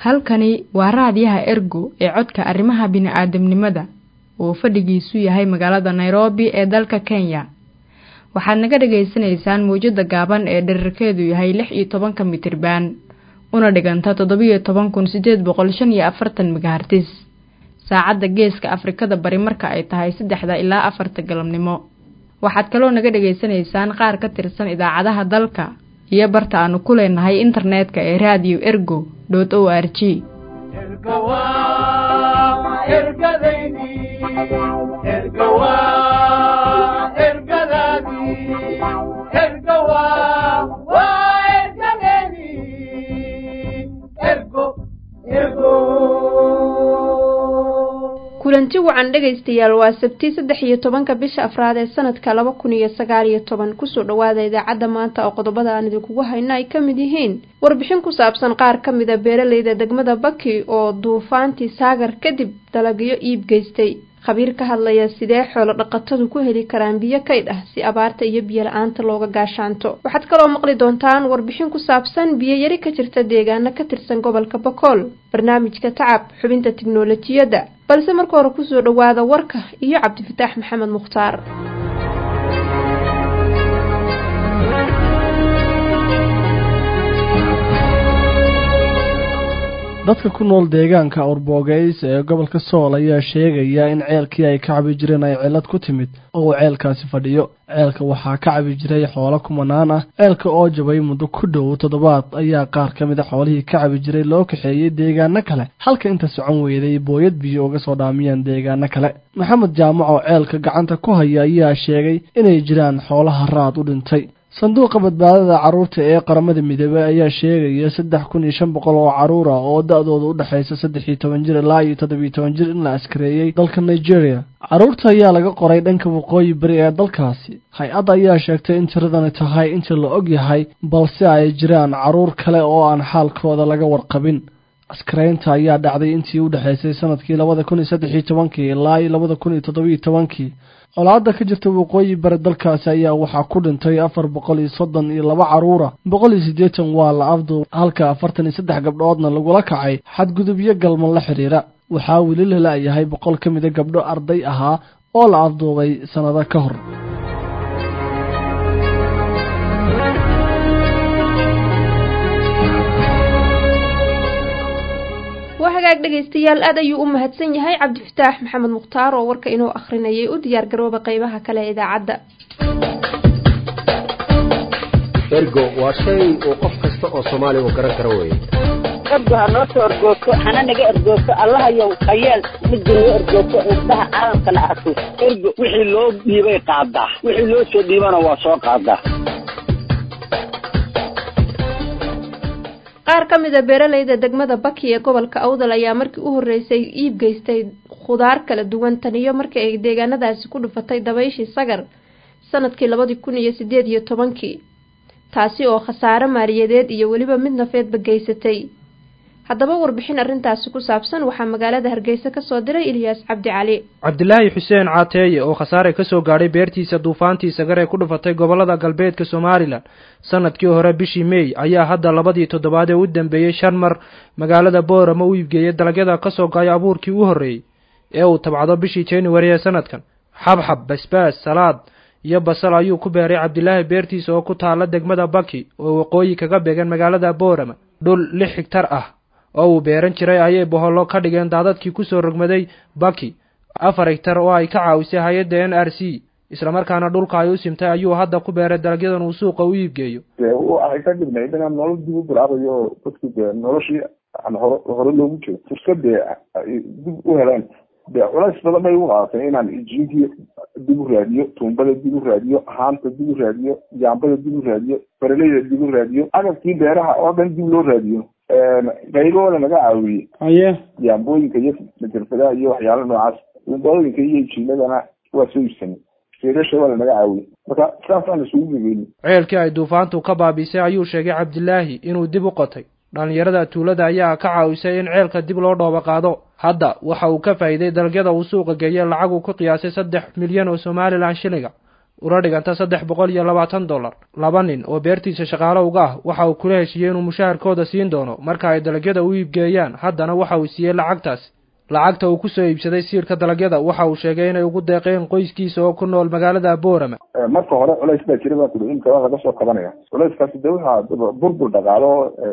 halkani waa raadiyaha ergo ee codka arrimaha bini'aadamnimada oo fadhigiisu yahay magaalada nairobi ee dalka kenya waxaad naga dhagaysanaysaan mawjada gaaban ee dherarkeedu yahay lix iyo tobanka mitriban una dhiganta toddobiyo toban kun sideed boqol shan iyo afartan megahartis saacadda geeska afrikada bari marka ay tahay saddexda ilaa afarta galabnimo waxaad kaloo naga dhagaysanaysaan qaar ka tirsan idaacadaha dalka iyo barta aanu ku leenahay internetka ee radio ergo dot o r g kulanti wacan dhegaystayaal waa sabti saddex iyo tobanka bisha afraad ee sanadka laba kun iyo sagaal iyo toban kusoo dhawaada idaacadda maanta oo qodobada aan idinkugu hayno ay ka mid yihiin warbixin ku saabsan qaar ka mid a beeraleyda degmada baki oo duufaantii saagar kadib dalagyo iib geystay khabiir ka hadlaya sidee xoolo dhaqatadu ku heli karaan biyo kaydh ah si abaarta iyo biyo la-aanta looga gaashaanto waxaad kaloo maqli doontaan warbixin ku saabsan biyo yari ka jirta deegaano ka tirsan gobolka bakool barnaamijka tacab xubinta tiknolojiyadda balse marka hore kusoo dhawaada warka iyo cabdifataax maxamed mukhtaar dadka ku nool deegaanka awrboogeys ee gobolka sool ayaa sheegaya in ceelkii ay ka cabi jireen ay cillad ku timid oo uu ceelkaasi fadhiyo ceelka waxaa ka cabi jiray xoolo kumanaan ah ceelka oo jabay muddo ku dhow toddobaad ayaa qaar ka mid a xoolihii ka cabi jiray loo kaxeeyey deegaano kale halka inta socon weyday booyad biyo uga soo dhaamiyeen deegaano kale maxamed jaamac oo ceelka gacanta ku haya ayaa sheegay inay jiraan xoolaha raad u dhintay sanduuqa badbaadada carruurta ee qaramada midoobey ayaa sheegaya saddex kun iyo shan boqol oo carruur ah oo da-dooda u dhexaysa saddex iyo toban jir ilaa iyo toddobiyo toban jir in la askareeyey dalka nigeria carruurta ayaa laga qoray dhanka waqooyi beri ee dalkaasi hay-adda ayaa sheegtay in tiradani tahay inta la og yahay balse ay jiraan carruur kale oo aan xaalkooda laga warqabin askaraynta ayaa dhacday intii u dhexaysay sanadkii labada kun iyo saddex iyo tobankii ilaa iyo labada kun iyo toddobiyo tobankii colaadda ka jirta waqooyi bari dalkaasi ayaa waxaa ku dhintay afar boqol iyo soddon iyo laba carruura boqol iyo siddeetan waa la afduub halka afartan iyo saddex gabdhoodna lagula kacay xadgudubyo galman la xidhiira waxaa weli la la-yahay boqol ka mida gabdho arday ahaa oo la afduubay sannado ka hor waa hagaag dhegaystayaal aad ayuu u mahadsan yahay cabdifataax maxamed mukhtaar oo warka inoo akhrinayay u diyaar garooba qeybaha kale ee idaacadda ergo waa shay uu qof kasta oo soomaaliya uu garan karo weye ergo ha noo soo ergoogto hana naga ergoogto allahayow hayeel midda noo ergoogto indhaha caalamkana arko ergo wixii loo dhiibay qaadaa wixii loo soo dhiibana waa soo qaadaa qaar ka mid a beeraleyda degmada baki ee gobolka awdal ayaa markii u horreysay iib geystay khudaar kala duwan taniyo markii ay deegaanadaasi ku dhufatay dabayshii sagar sanadkii labadii kun iyo sideed iyo tobankii taasi oo khasaare maaliyadeed iyo weliba mid nafeedba geysatay haddaba warbixin arrintaasi ku saabsan waxaa magaalada hargeysa ka soo diray ilyaas cabdi cali cabdilaahi xuseen caateeye oo khasaare ka soo gaadhay beertiisa duufaantii sagar ee ku dhufatay gobollada galbeedka somalilan sanadkii hore bishii meey ayaa hadda labadii toddobaad ee u dambeeyey shan mar magaalada boorama u iibgeeyay dalagyada ka soo gaaya abuurkii u horreeyey ee uu tabcdo bishii januari ee sanadkan xabxab basbaas salaad iyo basal ayuu ku beeray cabdilaahi beertiisa oo ku taalla degmada baki oo waqooyi kaga beegan magaalada boorama dhul lix higtar ah oo uu beeran jiray ayay bohollo ka dhigeen daadadkii kusoo rogmaday baki afar higtar oo ay ka caawisay hay-adda n r c islamarkaana dhulka ay u simtay ayuu hadda ku beeray dalagyadan uu suuqa u iibgeeyo waxay ka dhignayd inaan nolol dib u bilaabayo oo dadku dee noloshii aan hore hore loogu jiro fursad dee ay dib u helaan dee culays badan bay u qaadatay inaan jinkii dib u raadiyo tuumbada dib u raadiyo haanta dib u raadiyo jaambada dib u raadiyo faraleyda dib u raadiyo agabkii beeraha oo dhan dib loo raadiyo qaybooda laga caawiyey haye yaambooyinka iyo majarfadaha iyo waxyaala noocaas tuumbooyinka iyo jiinadana waa soo iibsanay seerasha waa lanaga caawiyey marka saasaan isugu gegeynay ceelkii ay duufaantu ka baabiisay ayuu sheegay cabdilaahi inuu dib u qotay dhallinyarada tuulada ayaa ka caawisay in ceelka dib loo dhooba qaado hadda waxa uu ka faa'iiday dalagyada uu suuqa geeyey lacag uu ku qiyaasay saddex milyan oo somalilan shiliga una dhiganta saddex boqol iyo labaatan dollar laba nin oo beertiisa shaqaalo uga ah waxa uu kula heshiiyey inuu mushaharkooda siin doono marka ay dalagyada u iibgeeyaan haddana waxa uu siiyey lacagtaasi lacagta uu kusoo iibsaday siirka dalagyada waxa uu sheegay inay ugu deeqeen qoyskiisa oo ku nool magaalada boorama marka hore culays baa jira baa kuli imka waa laga soo qabanaya culayskaasi de waxaa burbur dhaqaalo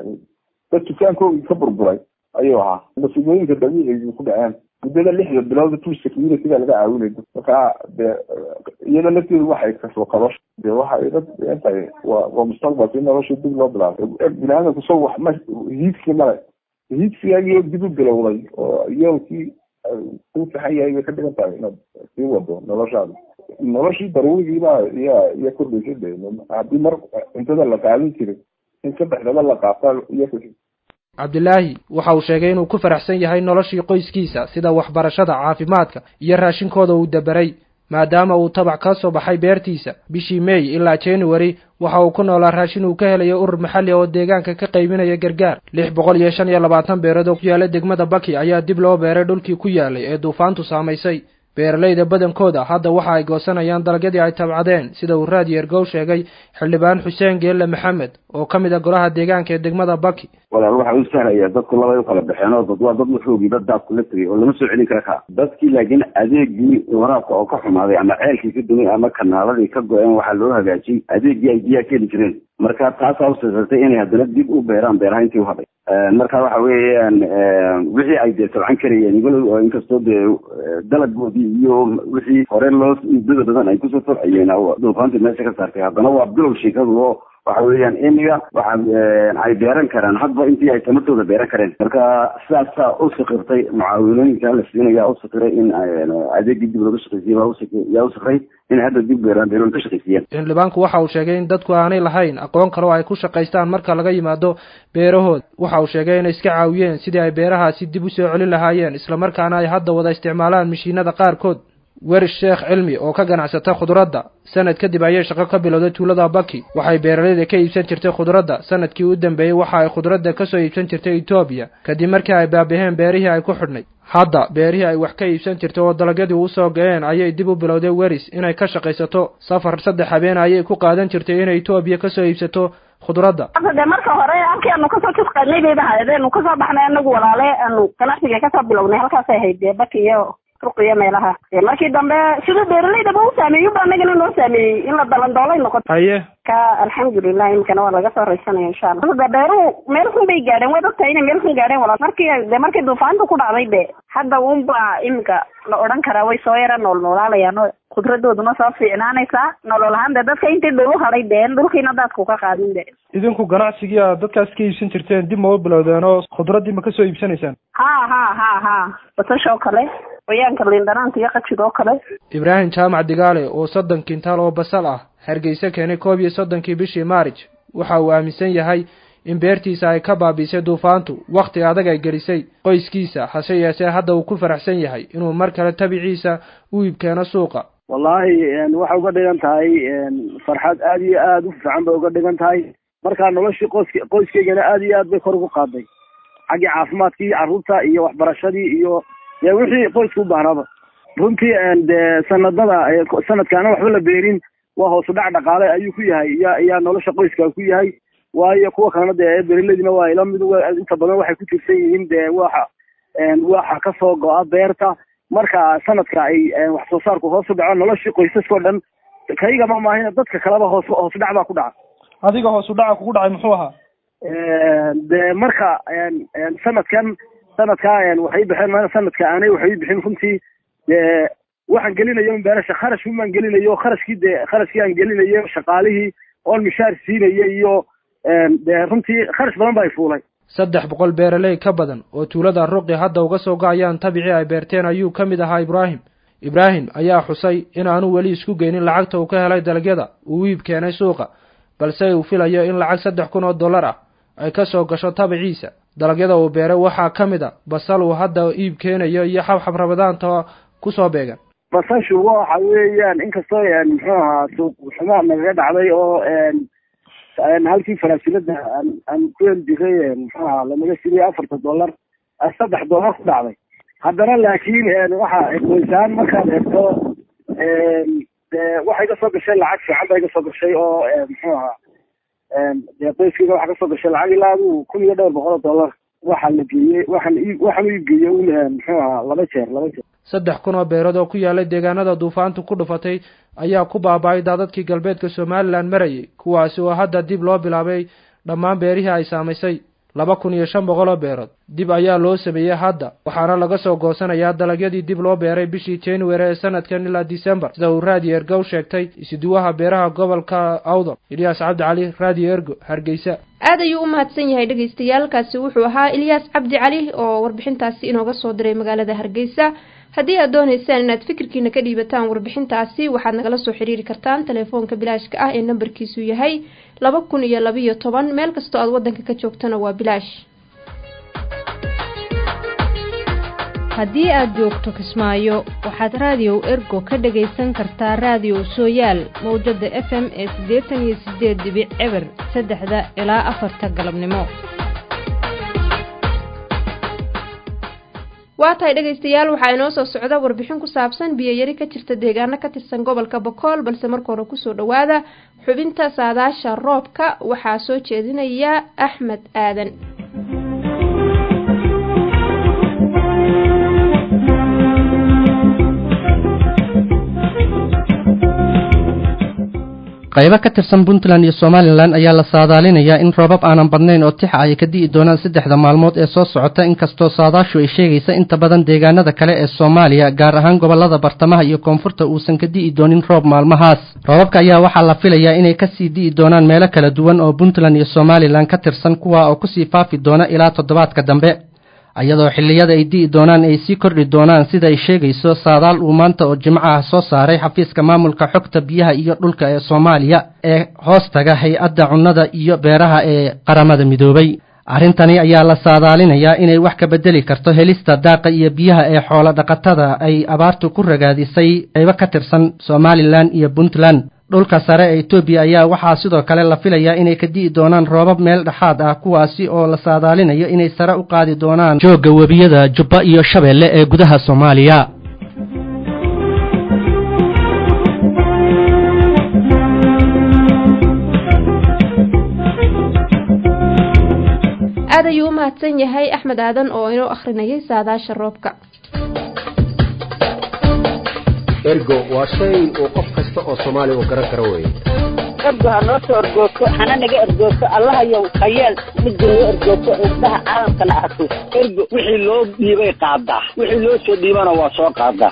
dad dukaankoogii ka burburay ayuu ahaa masiibooyinka dabiiciga ku dhaceen muddada lixda bilood two security-ga laga caawinay marka de iyada lafteedu waxay kasoo qabasho de waxay dad tahay waa waa mustaqbalkii nolosha dib loo bilaabay biniaadamku so wax ma hiidkii male hiidkigaagii dib u bilowday oo iyowkii ku saxan yahay bay ka dhigan tahay inaad sii wado noloshaada noloshii daruurigiibaa iya iya kordhaysay de haddii mar cuntada la qaadan jiray in saddexdaba la qaata iyo cabdilaahi waxa uu sheegay inuu ku faraxsan yahay noloshii qoyskiisa sida waxbarashada caafimaadka iyo raashinkooda uu daberay maadaama uu tabac ka soo baxay beertiisa bishii may ilaa january waxa uu ku noolaa raashin uu ka helayo urur maxalli oo deegaanka ka qaybinaya gargaar lix boqol iyo shan iyo labaatan beerood oo ku yaala degmada baki ayaa dib loo beeray dhulkii ku yaalay ee duufaantu saamaysay beeralayda badankooda hadda waxa ay goosanayaan dalagyadii ay tabcadeen sida uu raad yeergow sheegay xildhibaan xuseen geelle maxamed oo ka mid a golaha deegaanka ee degmada baki walaal waxa u sahlaya dadku labay u kala baxeen oo dad waa dad waxoogii dad daadku la tegay oo lama soo celin kara kaa dadkii laakiin adeegii waraabka oo ka xumaaday ama ceelkii ka dumay ama kanaaladii ka go-een waxaa loo hagaajiyey adeegii ay biyaha ka heli jireen marka taasaa usasatay inay haddana dib u beeraan beeraha intii u hadhay marka waxa weeyaan wixii ay dee tabcan karayeen walow inkastoo dee dalagoodii iyo wixii hore loo muddada badan ay kusoo tabcayeen duufaantii meesha ka saartay haddana waa bilow sheekadu oo waxa weeyaan imiga waxa ay beeran karaan hadba intii ay tamartooda beeran kareen marka sidaasaa u sakirtay mucaawinooyinka la siinaya u sakiray in adeegii dib laga shaqeysiyay yaa u sakray in hadda dib beeraan beeroon ka shaqeysiyeen xildhibaanku waxa uu sheegay in dadku aanay lahayn aqoon kale oo ay ku shaqaystaan marka laga yimaado beerahooda waxa uu sheegay inay iska caawiyeen sidii ay beerahaasi dib u soo celin lahaayeen islamarkaana ay hadda wada isticmaalaan mashiinada qaarkood werish sheekh cilmi oo ka ganacsata khudradda sanad kadib ayay shaqo ka bilowday tuulada baki waxay beeralayda ka iibsan jirtay khudradda sanadkii u dambeeyey waxa ay khudradda ka soo iibsan jirtay etoobiya kadib markii ay baabaheen beerihii ay ku xidhnay hadda beerihii ay wax ka iibsan jirtay oo dalagyadii usoo ga-een ayay dib u bilowday weris inay ka shaqaysato safar saddex habeen ayay ku qaadan jirtay inay etoobiya kasoo iibsato khudradda de marka hore halkii aanu kasoo jisqaynay bayba ahayd anu kasoo baxnay anagu walaale aanu ganacsiga kasoo bilownay halkaasay ahayd dee baki iyo ruqiyo meelaha markii dambe sida beeralaydaba u saameeyo ba anagana noo saameeyey in la dalandoolay noqoto haye ka alxamdulilah imikana waa laga soo raysanaya insha allah de beeruhu meel xun bay gaadheen waad ogtahay inay meel xun gaadheen walaal markii de markii duufaanta ku dhacday de hadda unba imika la odhan karaa way soo yara nool noolaalayaan oo khudradooduna soo fiicnaanaysaa nolol ahaan de dadka intii dhul u hadhay de dhulkiina daadku ka qaadin de idinku ganacsigii aad dadkaas ka iibsan jirteen dib ma u bilowdeen oo khudraddii ma kasoo iibsanaysaan ha ha ha ha basasha oo kale qoyaanka liindhanaanta iyo qajiga oo kale ibraahim jaamac digaale oo soddon kintaal oo basal ah hargeysa keenay koob iyo soddonkii bishii maarij waxa uu aaminsan yahay in beertiisa ay ka baabiisay duufaantu wakhti adag ay gelisay qoyskiisa hase yeeshee hadda uu ku faraxsan yahay inuu mar kale tabiciisa u iibkeeno suuqa wallaahi waxay uga dhigan tahay farxad aada iyo aada u fiican bay uga dhigan tahay markaa noloshii qoysk qoyskeygana aada iyo aad bay kor ugu qaaday xaggii caafimaadkii carruurta iyo waxbarashadii iyo dee wixii qoyska u bahnaaba runtii dee sanadada sanadkaana waxba la beerin waa hoosu dhac dhaqaale ayuu ku yahay iya iyaa nolosha qoyska ku yahay waayo kuwa kalena dee beeraleydiina waa ila mid inta badan waxay ku tirsan yihiin dee waxa waxa kasoo go-a beerta marka sanadka ay wax soo saarku hoos u dhaco noloshii qoysaskao dhan kaygama maahina dadka kaleba hoos hoos dhac baa ku dhaca adiga hoos u dhaca kugu dhacay muxuu ahaa de marka sanadkan sanadkaa waxay baxeen ma sanadka aanay waxay bixin runtii dee waxaan gelinayo beerasha kharash umaan gelinayo kharashkii dee kharashkii aan gelinayo shaqaalihii oon mishaar siinaya iyo dee runtii kharash badan baa fuulay saddex boqol beeraley ka badan oo tuulada ruqi hadda uga soo gacayaan tabicii ay beerteen ayuu ka mid ahaa ibraahim ibraahim ayaa xusay in aanu weli isku geynin lacagta uu ka helay dalagyada uu iib keenay suuqa balse uu filayo in lacag saddex kun oo dollar ah ay ka soo gasho tabiciisa dalagyada uu beeray waxaa ka mid a basal uu hadda iib keenayo iyo xabxab rabadaanta kusoo beegan basashu waxa weeyaan inkastoo muxuu ahaa suuq xumaa nagaga dhacday oo halkii faraasilada aan aan ku heli jiray muxuu ahaa lanaga siriyay afarta dollar saddex dollar ku dhacday haddana laakiin waxa qoysaan markaad eegto waxay iga soo gashay lacag fiican baa iga soo gashay oo muxuu ahaa dee qoyskayga waxaa kasoo gashay lacag ilaa aduu kun iyo dhowr boqol oo dollar waxaa la geeyey waxaan ii waxaan ii geeyey un muxuu ahaa laba jeer laba jeer saddex kun oo beerood oo ku yaalay deegaanada duufaantu ku dhufatay ayaa ku baaba-ay daadadkii galbeedka somalilan marayay kuwaasi oo hadda dib loo bilaabay dhammaan beerihii ay saamaysay laba kun iyo shan boqol oo beerood dib ayaa loo sameeyey hadda waxaana laga soo goosanayaa dalagyadii dib loo beeray bishii january ee sanadkan ilaa december sida uu raadiyo ergow sheegtay isuduwaha beeraha gobolka awdal ilyaas cabdi cali raadiyo ergo hargeysa aad ayuu u mahadsan yahay dhagaystayaalkaasi wuxuu ahaa ilyaas cabdi cali oo warbixintaasi inooga soo diray magaalada hargeysa haddii aad doonaysaan inaad fikirkiina ka dhiibataan warbixintaasi waxaad nagala soo xiriiri kartaan telefoonka bilaashka ah ee nambarkiisu yahay laba kun iyo labiyo toban meel kastoo aad waddanka ka joogtana waa bilaash haddii aad joogto kismaayo waxaad raadiyow ergo ka dhagaysan kartaa raadiyow sooyaal mawjada f m ee siddeetan iyo siddeed dibic eber saddexda ilaa afarta galabnimo waa tahay dhegaystayaal waxaa inoo soo socda warbixin ku saabsan biyoyari ka jirta deegaano ka tirsan gobolka bokool balse marka hore kusoo dhowaada xubinta saadaasha roobka waxaa soo jeedinaya axmed aadan qaybo ka tirsan puntland iyo somalilan ayaa la saadaalinayaa in roobab aanan badnayn oo tixa ay ka di'i doonaan saddexda maalmood ee soo socota inkastoo saadaashu ay sheegaysa inta badan deegaanada kale ee soomaaliya gaar ahaan gobollada bartamaha iyo koonfurta uusan ka di'i doonin roob maalmahaas roobabka ayaa waxaa la filayaa inay kasii di'i doonaan meelo kala duwan oo puntland iyo somalilan ka tirsan kuwa oo kusii faafi doona ilaa toddobaadka dambe iyadoo xilliyada ay di'i doonaan ay sii kordhi doonaan sida ay sheegayso saadaal uu maanta oo jimco ah soo saaray xafiiska maamulka xogta biyaha iyo dhulka ee soomaaliya ee hoostaga hay-adda cunnada iyo beeraha ee qaramada midoobay arrintani ayaa la saadaalinayaa inay wax ka bedeli karto helista daaqa iyo biyaha ee xoolo dhaqatada ay abaartu ku ragaadisay qaybo ka tirsan somalilan iyo puntland dhulka sare ee etoobiya ayaa waxaa sidoo kale la filayaa inay ka di'i doonaan roobab meel dhexaad ah kuwaasi oo la saadaalinayo inay sare u qaadi doonaan joogga webiyada jubba iyo shabeelle ee gudaha soomaaliya aad ayuu u mahadsan yahay axmed aadan oo inoo akhrinayay saadaasha roobka ergo waa shay uu qof kasta oo soomaaliya uu garan karo weeye ergo ha noo soo ergoogto hana naga ergoogto allahayow khayeel midda noo ergoogto indhaha caalamkana arko ergo wixii loo dhiibay qaadaa wixii loo soo dhiibana waa soo qaadaa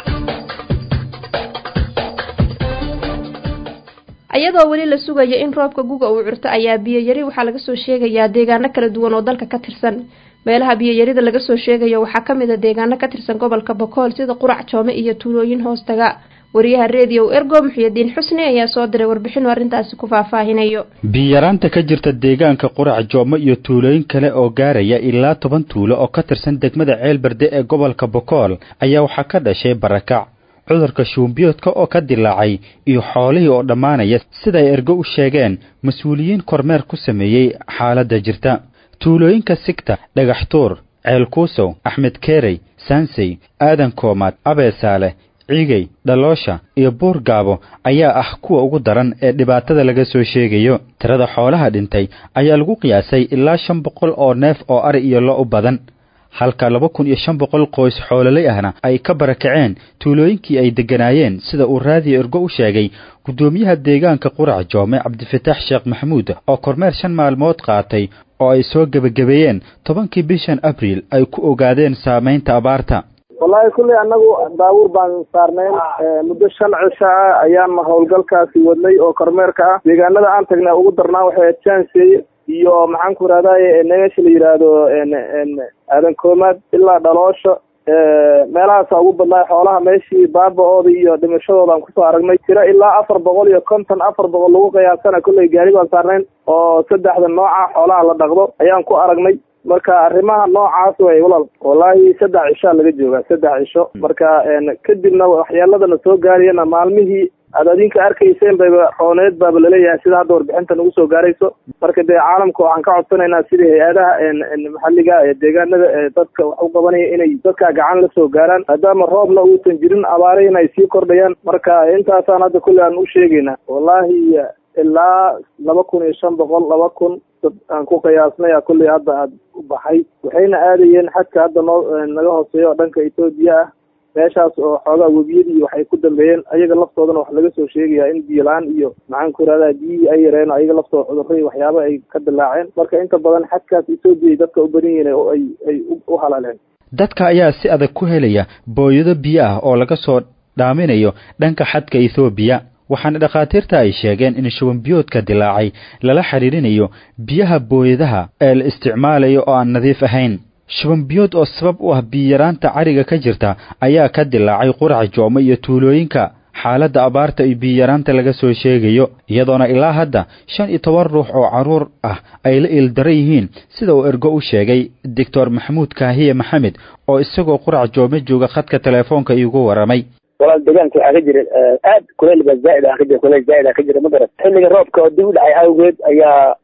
iyadoo weli la sugayo in roobka guga uu curto ayaa biyoyari waxaa laga soo sheegayaa deegaano kala duwan oo dalka ka tirsan meelaha biyoyarida laga soo sheegayo waxaa ka mid a deegaano ka tirsan gobolka bokool sida qurac joome iyo tuulooyin hoostaga wariyaha reediyow ergo muxiyadiin xusni ayaa soo diray warbixin arrintaasi ku faahfaahinayo biyaraanta ka jirta deegaanka qurac joome iyo tuulooyin kale oo gaaraya ilaa toban tuulo oo ka tirsan degmada ceelberde ee gobolka bokool ayaa waxaa ka dhashay barakac cudurka shuumbiyoodka oo ka dilaacay iyo xoolihii oo dhammaanaya siday ergo u sheegeen mas-uuliyiin kormeer ku sameeyey xaaladda jirta tuulooyinka sigta dhagaxtuur ceelkuusow axmed keerey saansey aadan koomaad abeesaale ciigey dhaloosha iyo buur gaabo ayaa ah kuwa ugu daran ee dhibaatada laga soo sheegayo tirada xoolaha dhintay ayaa lagu qiyaasay ilaa shan boqol oo neef oo ari iyo lo u badan halka laba kun iyo shan boqol qoys xoololay ahna ay ka barakaceen tuulooyinkii ay degganaayeen sida uu raadiyo ergo u sheegay guddoomiyaha deegaanka qurac joome cabdifataax sheekh maxamuud oo kormeer shan maalmood qaatay oo ay soo gebagabeeyeen tobankii bishan abriil ay ku ogaadeen saamaynta abaarta wallaahi kulley annagu baabuur baan saarnayn muddo shan cisho ah ayaan howlgalkaasi wadnay oo kormeerka ah deegaanada aan tagnay ugu darnaa waxay ahayd jansey iyo maxaan ku rahdaye meesha la yidhaahdo aadan koomaad ilaa dhaloosho meelahaasa ugu badnaa xoolaha meeshii baaba-ooda iyo dhimashadooda aan kusoo aragnay tiro ilaa afar boqol iyo konton afar boqol lagu qiyaasana kolley gaari baan saarnayn oo saddexda nooca xoolaha la dhaqdo ayaan ku aragnay marka arrimaha noocaas way walal wallaahi saddex cishaa laga joogaa saddex cisho marka kadibna waxyeeladana soo gaariyana maalmihii aad adinka arkayseen bayba rooneed baaba laleeyahay sida hadda warbixinta nagu soo gaarayso marka dee caalamka waxaan ka codsanaynaa sidii hay-adaha maxalliga ee deegaanada ee dadka wax u qabanaya inay dadka gacan la soo gaaraan maadaama roobna uusan jirin abaarihina ay sii kordhayaan marka intaasaan hadda kulle aan u sheegaynaa wallahi ilaa laba kun iyo shan boqol laba kun dad aan ku qiyaasnaya kulley hadda aad u baxay waxayna aadayeen xadka hadda noo naga hooseeya oo dhanka etoobiya ah meeshaas oo xoogaa webiyadii waxay ku dambeeyeen ayaga laftoodana wax laga soo sheegayaa in biyo la-aan iyo maxaan ku irahdaa biyihii ay yareen o ayaga laftooda cudurro iyo waxyaaba ay ka dilaaceen marka inta badan xadkaas etoobiya ay dadka u badan yihiin oo ay ay u halaleen dadka ayaa si adag ku helaya booyado biyo ah oo laga soo dhaaminayo dhanka xadka ethoobiya waxaana dhakhaatiirta ay sheegeen in shubanbiyoodka dilaacay lala xidhiirinayo biyaha booyadaha ee la isticmaalayo oo aan nadiif ahayn shubanbiyood oo sabab u ah biyaraanta cariga ka jirta ayaa ka dilaacay qurac joome iyo tuulooyinka xaaladda abaarta iyo biyaraanta laga soo sheegayo iyadoona ilaa hadda shan iyo toban ruux oo carruur ah ay la iildara yihiin sida uu ergo u sheegay doctor maxamuud kaahiye maxamed oo isagoo qurac joome jooga khadka teleefoonka iigu waramay walaal deegaanka waxaa ka jira aad kuleyl ba zaaid ah ka jira kuleyl zaaid ah ka jira ma garat xilliga roobka oo dib u dhacay awgeed ayaa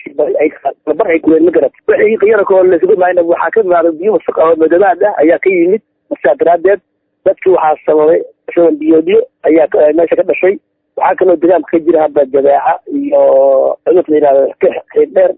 bar ay kuleyl ma garat wixii qiyarako laisugu imaayna waxaa ka imaaday biyo wasaq ah oo madoobaad ah ayaa ka yimid markaa daraadeed dadkii waxaa sababay shuban biyoodyo ayaa meesha ka dhashay waxaa kaloo deegaanka ka jira hadda jabeeca iyo cudur la yidhahdo xiidheer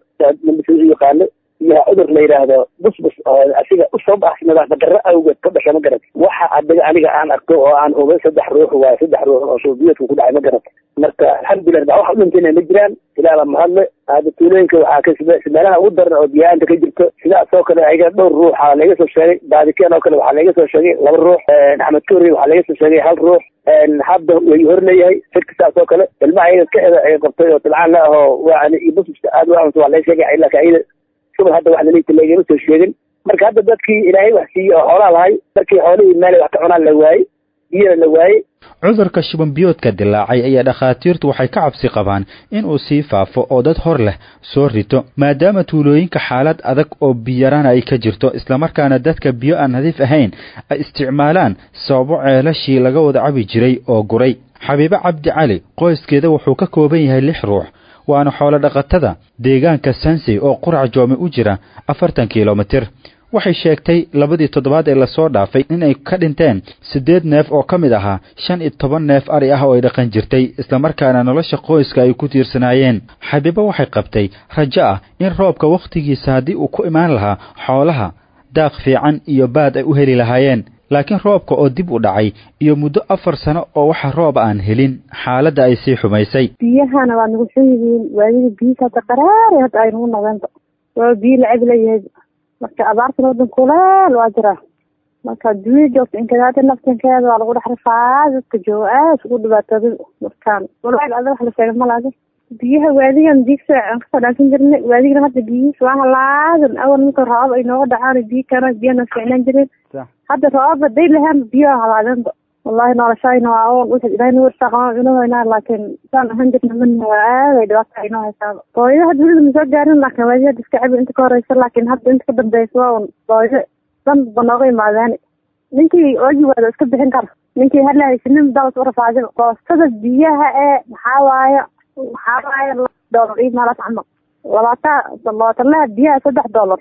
u yaqaano iyo cudur la yidhaahdo busbus oo asiga u sabab ah nadaafad darro awgeed ka dhasha ma garat waxa adaga aniga aan arko oo aan hubay saddex ruux waaye saddex ruux oo shubanbiyoodka ku dhacay ma garat marka alxamdulilah da waxa u dhintayna ma jiraan ilaala mahadle hadda tuulooyinka waxaa ka meelaha ugu daran oo biyaanta ka jirto sidaas oo kale ayaga dhowr ruuxa laga soo sheegay baadikeen oo kale waxaa laga soo sheegay laba ruux axmed kori waxaa laga soo sheegay hal ruux hadda way hor leeyahay xilka saas oo kale ilmaha ayaga ka eda ay qabtay oo tilcaan la ahoo waa iyo busbuska aad waa cunto waa laga sheegay laakiin ayada shubal hadda wax laleeyta lagama soo sheegin marka hadda dadkii ilaahay wax siiyey oo xoolaa lahay markii xoolihii meel wax ka cunaan la waayey biyana la waayey cudurka shubanbiyoodka dilaacay ayaa dhakhaatiirtu waxay ka cabsi qabaan in uu sii faafo oo dad hor leh soo rito maadaama tuulooyinka xaalad adag oo biyarana ay ka jirto islamarkaana dadka biyo aan nadiif ahayn ay isticmaalaan sababo ceelashii laga wada cabi jiray oo guray xabiibo cabdi cali qoyskeeda wuxuu ka kooban yahay lix ruux waana xoolo dhaqatada deegaanka sansey oo qurac joome u jira afartan kilomitir waxay sheegtay labadii toddobaad ee lasoo dhaafay inay ka dhinteen siddeed neef oo ka mid ahaa shan iyo toban neef ari ah oo ay dhaqan jirtay islamarkaana nolosha qoyska ay ku tiirsanaayeen xabiibo waxay qabtay rajo ah in roobka wakhtigiisa haddii uu ku imaan lahaa xoolaha daaq fiican iyo baad ay u heli lahaayeen laakiin roobka oo dib u dhacay iyo muddo afar sano oo waxa roob aan helin xaaladda ay sii xumaysay biyahana waa nagu xun yihiin waadida biyihiisa hadda qaraari hadda ay nagu noqdeenba waa biyo lacab leeyahay marka abaartan wadan kuleel waa jiraa marka adduunya joogta inkadaada naftankeeda waa lagu dhex rafaa dadka jooga aad ugu dhibaatooday markaan walaail ada wax la sheegay malaadi biyaha waadigan diigsa aan kasoo dhaansan jirnay waadigana hadda biyihiisa waa halaadan awal marka roobab ay nooga dhacaan biyo kana biyana ficnaan jireen hadda roobab haday lahaan biyaha halaadanba wallahi noloshayna waa oon wixii ilaahay nagu irsaaqama inoo haynaa laakiin saan ahaan jirna mana waa aaday dhibaata inoo haysaaba booyada hadda weliba masoo gaarin laakiin waadi hadda iska cabi inta ka horeysa laakiin hadda inta ka dambeysa waa un booyada dan ba nooga imaadeen ninkii oogi waada iska bixin kara ninkii hala haysanin dalas u rafaadin koostada biyaha ee maxaa waaye waxaa waaye doolar iyo meelaas camal labaatan labaatanaha biyaha saddex doolar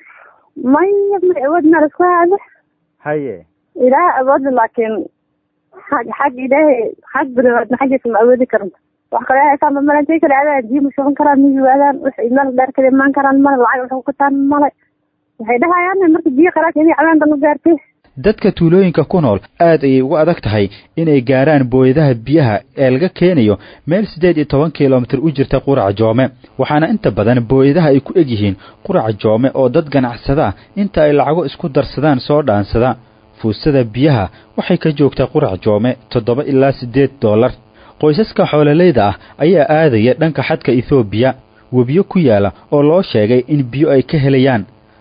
maya ma awood meel isku haada haye ilaah awood laakiin xag xag ilaahay xag biniaadma xaggiisa ma awoodi karanta wax kale haysaanba malantay kale aadaan biyo ma shuban karaan ma yiwaadaan waxay meel dheer kale imaan karaan male lacag waxay ku kataan male waxay dhahayaan marka biyo qaraas inay cabaan dan u gaartay dadka tuulooyinka ku nool aad ayay ugu adag tahay inay gaaraan booyadaha biyaha ee laga keenayo meel siddeed iyo toban kilomitir u jirta qurac joome waxaana inta badan booyadaha ay ku eg yihiin qurac joome oo dad ganacsada inta ay lacago isku darsadaan soo dhaansada fuusada biyaha waxay ka joogtaa qurac joome toddoba ilaa siddeed dollar qoysaska xoololeyda ah ayaa aadaya dhanka xadka ethoobiya webiyo ku yaala oo loo sheegay in biyo ay ka helayaan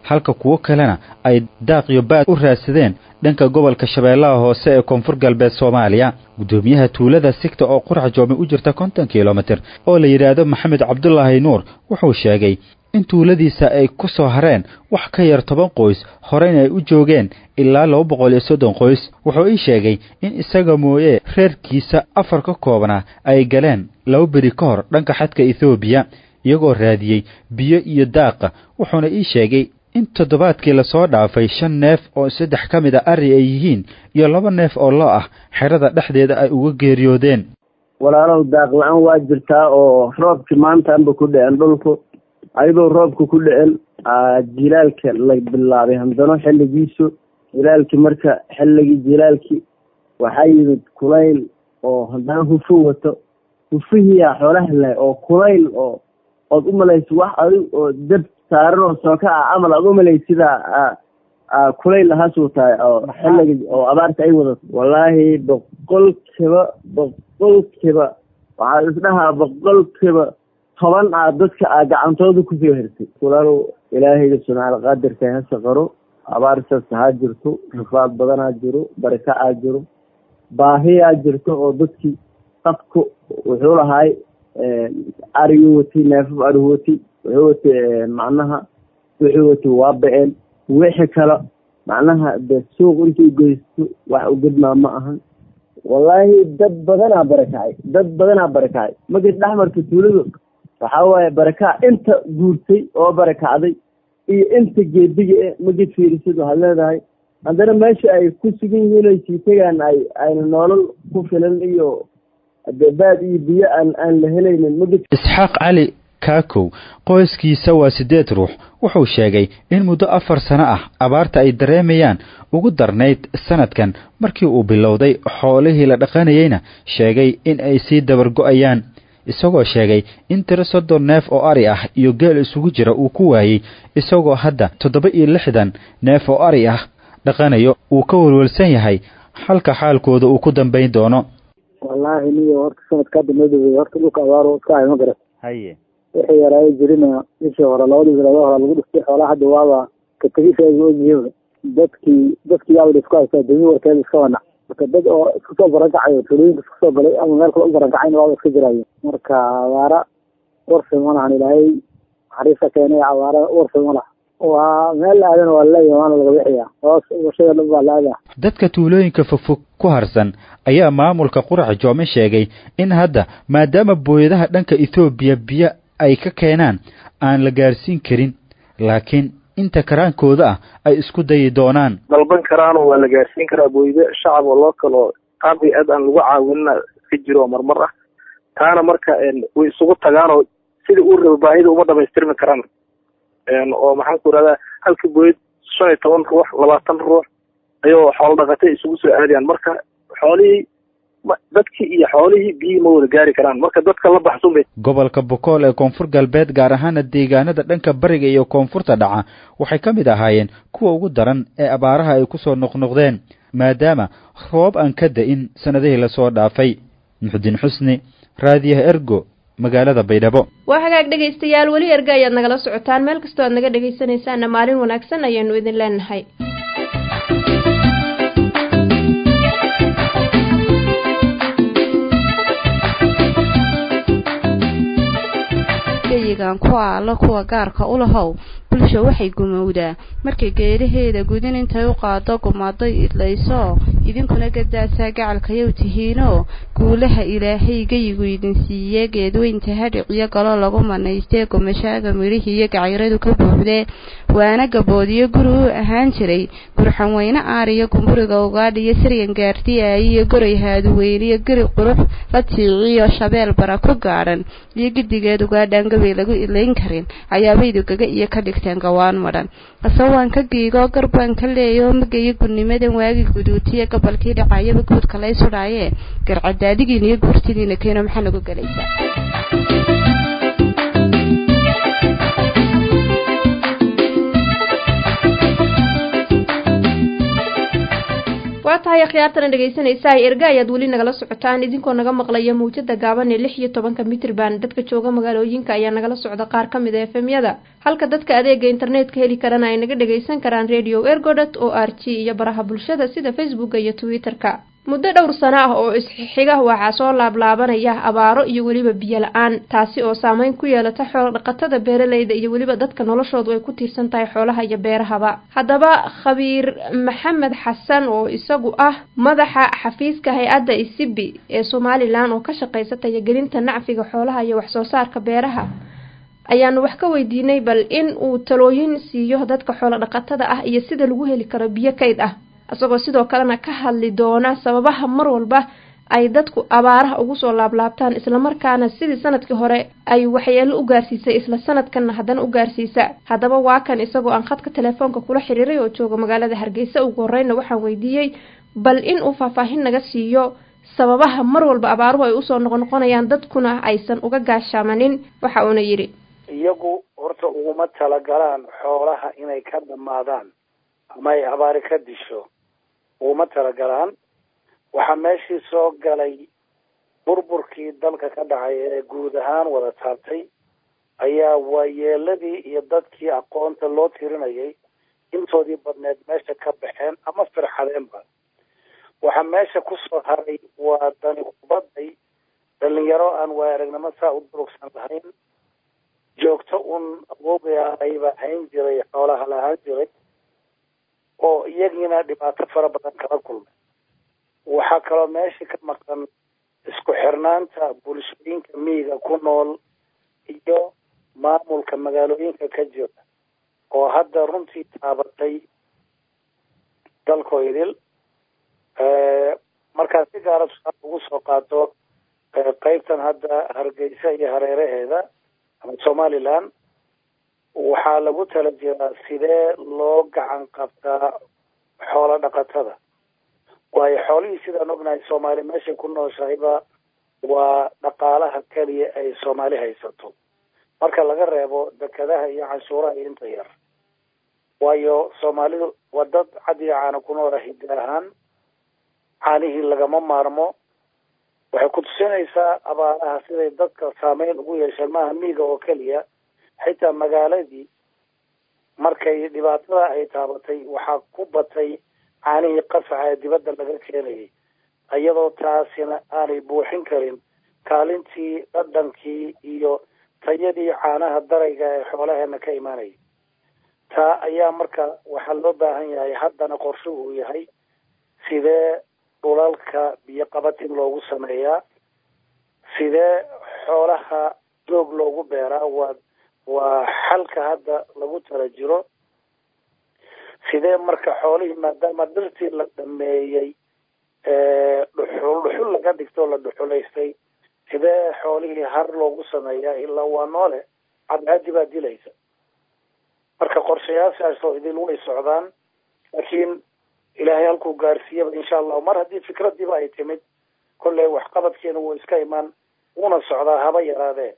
halka kuwo kalena ay daaqyo baad u raadsadeen dhanka gobolka shabeellaha hoose ee koonfur galbeed soomaaliya guddoomiyaha tuulada sigta oo qurac joome u jirta konton kilomitir oo la yidhaahdo maxamed cabdulaahi nuur wuxuu sheegay in tuuladiisa ay ku soo hareen wax ka yar toban qoys horeyna ay u joogeen ilaa laba boqol iyo soddon qoys wuxuu ii sheegay in isaga mooye reerkiisa afar ka koobnaa ay galeen laba beri ka hor dhanka xadka ethoobiya iyagoo raadiyey biyo iyo daaqa wuxuuna ii sheegay in toddobaadkii lasoo dhaafay shan neef oo saddex ka mid a ari ay yihiin iyo laba neef oo loo ah xerada dhexdeeda ay uga geeriyoodeen walaalow daaq la-aan waa jirtaa oo roobkii maantaanba ku dhicen dhulku ayadoo roobka ku dhicen jilaalka la bilaabay haddano xilligiisu jilaalkii marka xilligii jilaalkii waxaa yimid kulayl oo haddana hufo wato hufihiyaa xoolaha lahay oo kulayl oo ood u malayso wax adig oo dab saaran oo sooka ah camal aad u malaysa sidaa kulayl lahaas wataay oo xilliga oo abaarta ay wadato wallaahi boqolkiiba boqolkiiba waxaa isdhahaa boqolkiiba toban ah dadka a gacantooda kusoo hersay walaalow ilaahayga subxaana qaadirka hase qaro abaartaas ha jirto rafaad badanaa jiro baraka aa jiro baahiyaa jirto oo dadkii qafku wuxuu lahaay arigu watay neefaf arigu watay wuxuu watay macnaha wuxuu watay waa ba-een wixii kale macnaha de suuq intuu geysto wax ugadmaa ma ahan wallaahi dad badanaa barakacay dad badanaa barakacay magid dhexmarka tuuladu waxaa waaye barakac inta guurtay oo barakacday iyo inta geediga e magid fiirisid waxaad leedahay haddana meesha ay ku sugan yihiin ay sii tegaan ay ayna nolol ku filan iyo baad iyo biyo aan aan la helaynin magid isxaaq cali kaakow qoyskiisa waa siddeed ruux wuxuu sheegay in muddo afar sano ah abaarta ay dareemayaan ugu darnayd sanadkan markii uu bilowday xoolihii la dhaqanayeyna sheegay in ay sii dabargo'ayaan isagoo sheegay in tiro soddon neef oo ari ah iyo geel isugu jira uu ku waayey isagoo hadda toddoba iyo lixdan neef oo ari ah dhaqanayo uu ka welwelsan yahay halka xaalkooda uu ku dambayn doono wallaahi niyo horta sanadkaa dambeydooda horta dhulka abaaro iska hay ma garat haye wixii yaraayo jirina bishii hore labadii bilood hore lagu dhiftay xoolaha hadda waaba kategiseega ogyihiba dadkii dadkii yaaba isku haysaa demi warkeeda iska wanac marka dad oo isku soo barankacayo tuulooyinka isku soo galay ama meel kale u barankacayna waaba iska jiraayo marka abaara warfi ma lahan ilaahay naxariista keenay abaara warfi ma laha waa meel la aadana waa laleeyahay waana laga bixiyaa hoos bulshada dhan baa la aadaa dadka tuulooyinka fogfog ku harsan ayaa maamulka qurac joome sheegay in hadda maadaama booyadaha dhanka ethoobiya biyo ay ka keenaan aan la gaarsiin karin laakiin inta karaankooda ah ay isku dayi doonaan dalban karaanoo waa la gaarsiin karaa booydo shacab oo loo kalo qaabkay aad aan lagu caawinina iska jiro oo marmar ah taana marka way isugu tagaanoo sidai uu raba baahida uma dhamaystirmi karaan oo maxaan ku irahdaa halkii booyad shan iyo toban ruux labaatan ruux ayagoo xoolo dhaqatay isugu soo aadayaan marka xoolihii dadkii iyo xoolihii biyihii ma wada gaari karaan marka dadka la baxsun bay gobolka bokool ee koonfur galbeed gaar ahaana deegaanada dhanka bariga iyo koonfurta dhaca waxay ka mid ahaayeen kuwa ugu daran ee abaaraha ay ku soo noqnoqdeen maadaama roob aan ka da-in sannadihii lasoo dhaafay muxudiin xusni raadiyaha ergo magaalada baydhabo waa hagaag dhegaystayaal weli erga ayaad nagala socotaan meel kastoo aad naga dhegaysanaysaanna maalin wanaagsan ayaanu idin leenahay geyigan kuwa alla kuwa gaarka u lahow bulsha waxay gumowdaa markay geedaheeda gudin intay u qaado gumaaday idlayso idinkuna gadaasaa gacalkayow tihiinoo guulaha ilaahay geyigu idin siiye geedweynta hadhiciyo galo lagu manaystee gumashaaga midhihii iyo gacayradu ka buuxdee waana gaboodiyo guri u ahaan jiray gurxan weyne aariyo gumburiga ugaadhiyo siryan gaartiyaayiyo goray haaduweyniyo geri qurux la tiiciyo shabeel bara ku gaadhan iyo gidigeed ugaadhaan gabay lagu ilayn karin ayaabaydu gaga iyo ka dhigteen gawaan madhan asawaan ka giigoo garbaan ka leeyoo magayo gudnimadan waagi guduutiya gobolkii dhacayaba guudka lay sudhaayee garcadaadigiin iyo guurtidiina keeno maxaa nagu gelaysaa waa tahay akhyaartana dhegaysanaysaa erga ayaad weli nagala socotaan idinkoo naga maqlaya mawjada gaaban ee lix iyo tobanka mitrban dadka jooga magaalooyinka ayaa nagala socda qaar ka mid a efemyada halka dadka adeega internetka heli karana ay naga dhagaysan karaan radio ergodot o r g iyo baraha bulshada sida facebooka iyo twitter-ka muddo dhowr sano ah oo isxiga waxaa soo laablaabanaya abaaro iyo weliba biyo la-aan taasi oo saameyn ku yeelata xoolo dhaqatada beeraleyda iyo weliba dadka noloshoodu ay ku tiirsan tahay xoolaha iyo beerahaba haddaba khabiir maxamed xasan oo isagu ah madaxa xafiiska hay-adda isibi ee somalilan oo ka shaqeysa tayagelinta nacfiga xoolaha iyo waxsoo saarka beeraha ayaanu wax ka weydiinay bal in uu talooyin siiyo dadka xoolo dhaqatada ah iyo sida lagu heli karo biyo kayd ah isagoo sidoo kalena ka hadli doona sababaha mar walba ay dadku abaaraha ugu soo laablaabtaan islamarkaana sidii sanadkii hore ay waxyeelo u gaarsiisay isla sanadkanna haddana u gaarsiisa haddaba waa kan isagoo aan khadka telefoonka kula xiriiray oo jooga magaalada hargeysa ugu horeyna waxaan weydiiyey bal in uu faahfaahin naga siiyo sababaha mar walba abaaruhu ay usoo noqnoqonayaan dadkuna aysan uga gaashaamanin waxa uuna yidhi iyagu horta uguma talagalaan xoolaha inay ka dhammaadaan ama ay abaari ka disho uguma talagalaan waxaa meeshii soo galay burburkii dalka ka dhacay ee guud ahaan wada taabtay ayaa waayeeladii iyo dadkii aqoonta loo tirinayay intoodii badneed meesha ka baxeen ama firxadeenba waxaa meesha kusoo haray waa dani kubaday dhalinyaro aan waay aragnimo saa u durugsan lahayn joogto un awogaya ayba hayn jiray xoolaha lahaan jiray oo iyagiina dhibaato fara badan kala kulmay waxaa kaloo meesha ka maqan isku xirnaanta bulshooyinka miyiga ku nool iyo maamulka magaalooyinka ka jira oo hadda runtii taabatay dalkoo idil markaa si gaara tusaale ugu soo qaato qeybtan hadda hargeysa iyo hareeraheeda ama somaliland waxaa lagu tala jiraa sidee loo gacan qabtaa xoolo dhaqatada waayo xoolihii sidaan ognahay soomaali meeshay ku nooshahayba waa dhaqaalaha keliya ay soomaali haysato marka laga reebo dekadaha iyo canshuuraha iyo inta yar waayo soomaalidu waa dad cad iyo caana ku noola hiddi ahaan caanihii lagama maarmo waxay ku tusinaysaa abaaraha siday dadka saameyn ugu yeesheen maaha miiga oo keliya xitaa magaaladii markay dhibaatada ay taabatay waxaa ku batay caanihii qasaca ee dibadda laga keenayay iyadoo taasina aanay buuxin karin kaalintii dhadhankii iyo tayadii caanaha darayga ee xoolaheena ka imaanayay taa ayaa marka waxaa loo baahan yahay haddana qorshuhu uu yahay sidee dhulalka biyo qabatin loogu sameeyaa sidee xoolaha doog loogu beeraa waa waa xalka hadda lagu tala jiro sidee marka xoolihii maadaama dhirtii la dhameeyey dhuxul dhuxul laga dhigtoo la dhuxulaystay sidee xoolihii har loogu sameeyaa ilaa waa noole cadcaadi baa dilaysa marka qorshayaashaasoo idil way socdaan laakiin ilaahay halkuu gaarsiiyaba insha allahu mar haddii fikradiiba ay timid kolley waxqabadkeena wuu iska imaan wuuna socdaa haba yaraadee